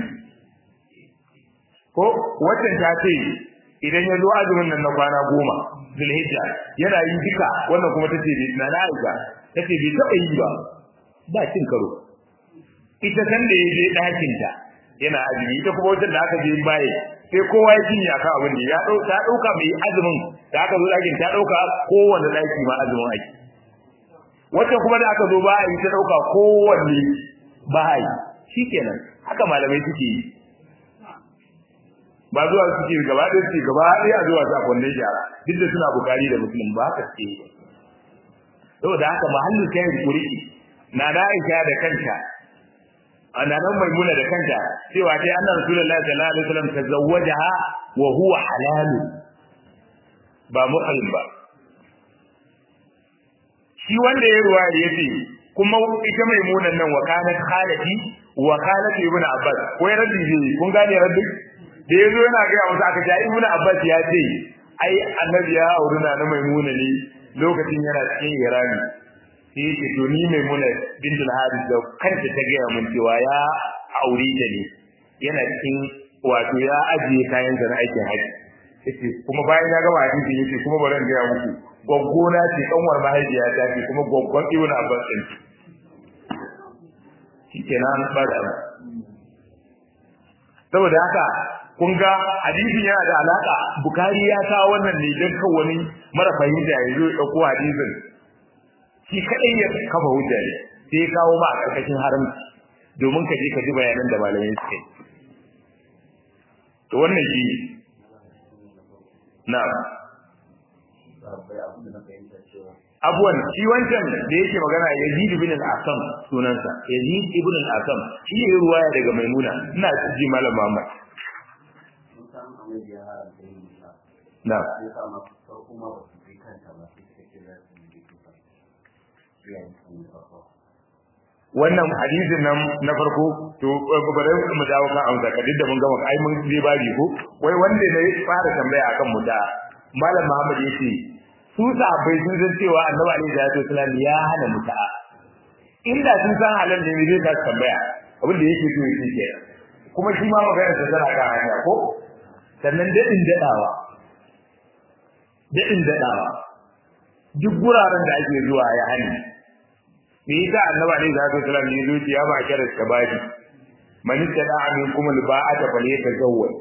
ko waccan ta ce idan ya zo azumin nan na kwana goma zulhijja yana yin duka wannan kuma ta ce na na aisha ta ce bai taɓa yi ba ba cin karo ita san da ya je ɗakinta yana azumi ita kuma wajen da aka je baye sai kowa ya cinye akan abin da ya ta ɗauka mai azumin da aka zo ɗakin ta ɗauka kowanne ɗaki ma azumin ake wacce kuma da aka zo ba a yi ta ɗauka kowanne ba a yi shikenan haka malamai suke yi ba zuwa suke gaba ɗaya suke gaba ɗaya a zuwa sa kwandon shara duk da suna bukari da musulun ba haka suke yi saboda haka mahallin kayan kuriki na da aisha da kanta annaban maimuna da kanta cewa dai annabi rasulullahi sallallahu alaihi wasallam tazawwajaha wa huwa halal ba muhrim ba shi wanda ya ruwa yace kuma ita maimunan nan wa kanat khalati wa khalati ibnu abbas ko ya raddi ne kun gane raddi da yazo yana ga musu aka ja ibnu abbas ya ce ai annabi ya auri na maimuna ne lokacin yana cikin irani sai yake to ni mai muna bintul haris da kanta ta gaya mun cewa ya aure ta ne yana cikin wato ya ajiye kayan sa na aikin haji yace kuma bayan ya gama hadisi yace kuma bari in gaya muku goggona ce kanwar mahaifiya ta ce kuma goggon ibnu abbas din shikenan ba da saboda haka kun ga hadisin yana da alaka bukari ya kawo wannan ne don kan wani mara fahimta ya zo ya dauko hadisin shi kadai ya kafa hujja ne sai kawo ma a karkashin haramci domin ka je ka ji bayanan da malamai suka yi to wannan shi na abuwan shi wancan da yake magana Yazid ibn al-Asam sunansa Yazid ibn al-Asam shi ne ruwaya daga Maimuna ina ji malam Muhammad na wannan hadisin nan na farko to bare mu dawo kan amsa ka duk da mun gama ai mun je babi ko wai wanda ne fara tambaya akan mu da malam Muhammad yace su sahabbai sun san cewa Annabi alaihi salatu wasallam ya hana muta'a inda sun san halal ne ne zai tambaya abin da yake so yake ke kuma shi ma magana ta tana kan hanya ko sannan dadin dadawa dadin dadawa duk guraren da ake zuwa ya hani me yasa annabi alaihi salatu wasallam ya zo ya ba kira shabadi man tada amin kuma alba'ata fal yatazawwaj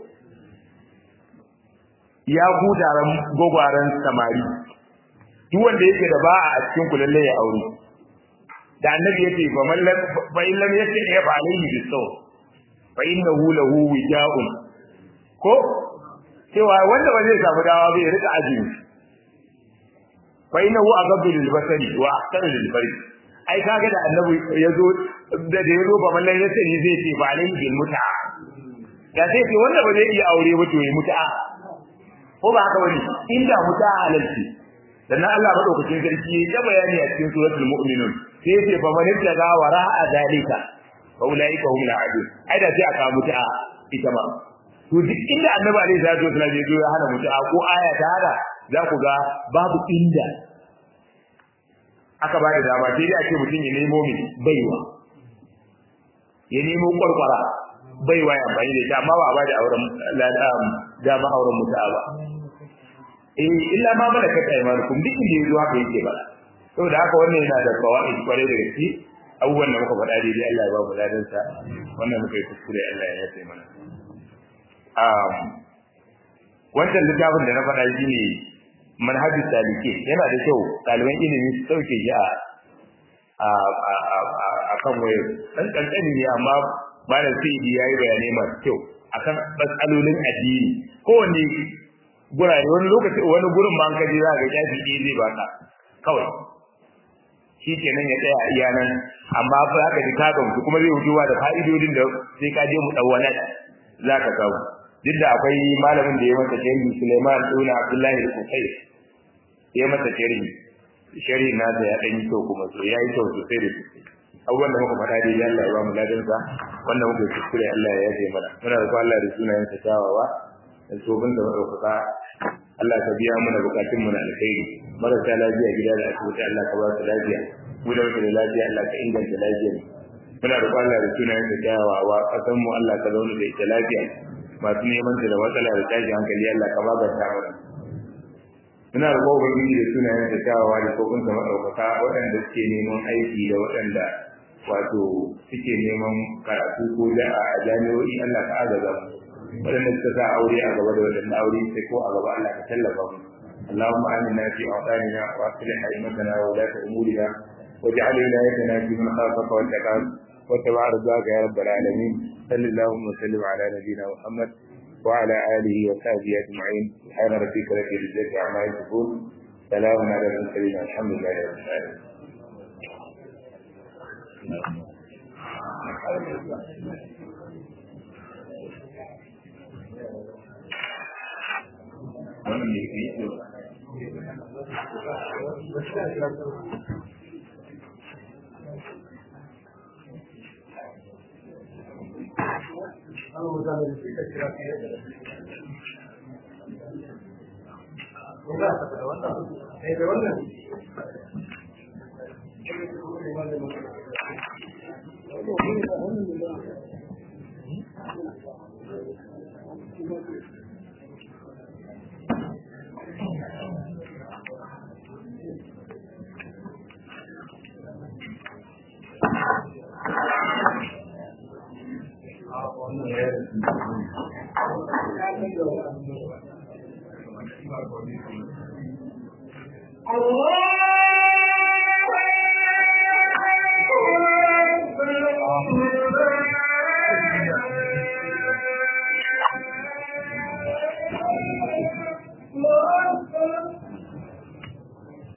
ya ku taron gogwaran samari duk wanda yake da ba'a a cikin ku lalle ya aure da annabi yace fa man lam fa in lam yati ya fa alayhi bisaw fa innahu lahu wija'un ko cewa wanda ba zai samu dawa bai rika azumi fa innahu aghaddu lil basari wa ahsanu lil farj ai kaga da annabi yazo da da yazo ba mallan yace ni zai ce ba alayhi bil mut'a da sai ce wanda ba zai iya aure ba to yi mut'a ko ba haka bane inda mut'a halalci dan Allah madaukakin sarki ya bayani a cikin suratul mu'minun sai ce fa man ittaqa wara'a zalika fa ulaika hum al-adun ai da sai aka mut'a ita ma to duk inda annabi alaihi salatu wasallam ya zo ya hana mut'a ko aya ta hada za ku ga babu inda aka ba da dama sai dai a ce mutum ya nemo mai baiwa ya nemo kwarkwara baiwa ya amfani da ita amma ba a ba da auren dama auren mutu'a ba eh illa ma malaka aymanukum duk inda yazo haka yake ba saboda haka wannan yana da fawaid kware da gaske abubuwan da muka faɗa daidai Allah ya ba mu ladan sa wannan muka yi kuskure Allah ya yafe mana um wannan littafin da na faɗa shi ne manhajus salike yana da kyau ɗaliban ilimi su sauke shi a a kan wayar ɗan ƙanƙani ne amma malam sai ya yi bayanai masu kyau akan matsalolin addini kowanne gurare wani lokaci wani gurin ma an kaje za ga shafi ɗaya zai baka kawai shi kenan ya tsaya iya nan amma za ka ji ka gamsu kuma zai wucewa da fa'idodin da sai ka je mu ɗauwana za ka samu duk da akwai malamin da ya masa sharhi Suleiman Ibn Abdullahi al-Qusay ya masa sharhi sharhi na da ya dan yi kyau kuma so ya yi kyau sosai da sosai abubuwan da muka faɗa dai Allah ya ba mu ladan sa wannan muka kuskure Allah ya yaje mana muna da Allah da sunayen sa kyawawa da sobin da madaukaka Allah ka biya mana bukatun mu na alkhairi marasa lafiya gida da asibiti Allah ka ba su lafiya mu da da lafiya Allah ka inganta lafiyar muna roƙon Allah da sunayen da kyawawa ƙasar mu Allah ka zauna da ita lafiya masu neman ta da matsala da tashin hankali Allah ka maganta mana muna roƙon ubangiji da sunayen da kyawawa da kokon sa madaukaka waɗanda suke neman aiki da waɗanda wato suke neman karatu ko da a jami'o'i Allah ka agaza mu waɗanda suka sa aure a gaba da waɗanda aure sai ko a gaba Allah ka tallafa mu اللهم آمنا في أوطاننا وأصلح أئمتنا وولاة أمورنا واجعل ولايتنا في من خافك واتقاك واتبع رضاك يا رب العالمين صل اللهم وسلم على نبينا محمد وعلى آله وصحبه أجمعين سبحان ربك رب العزة عما يصفون سلام على المرسلين الحمد لله رب العالمين wannan ne ke yi Allah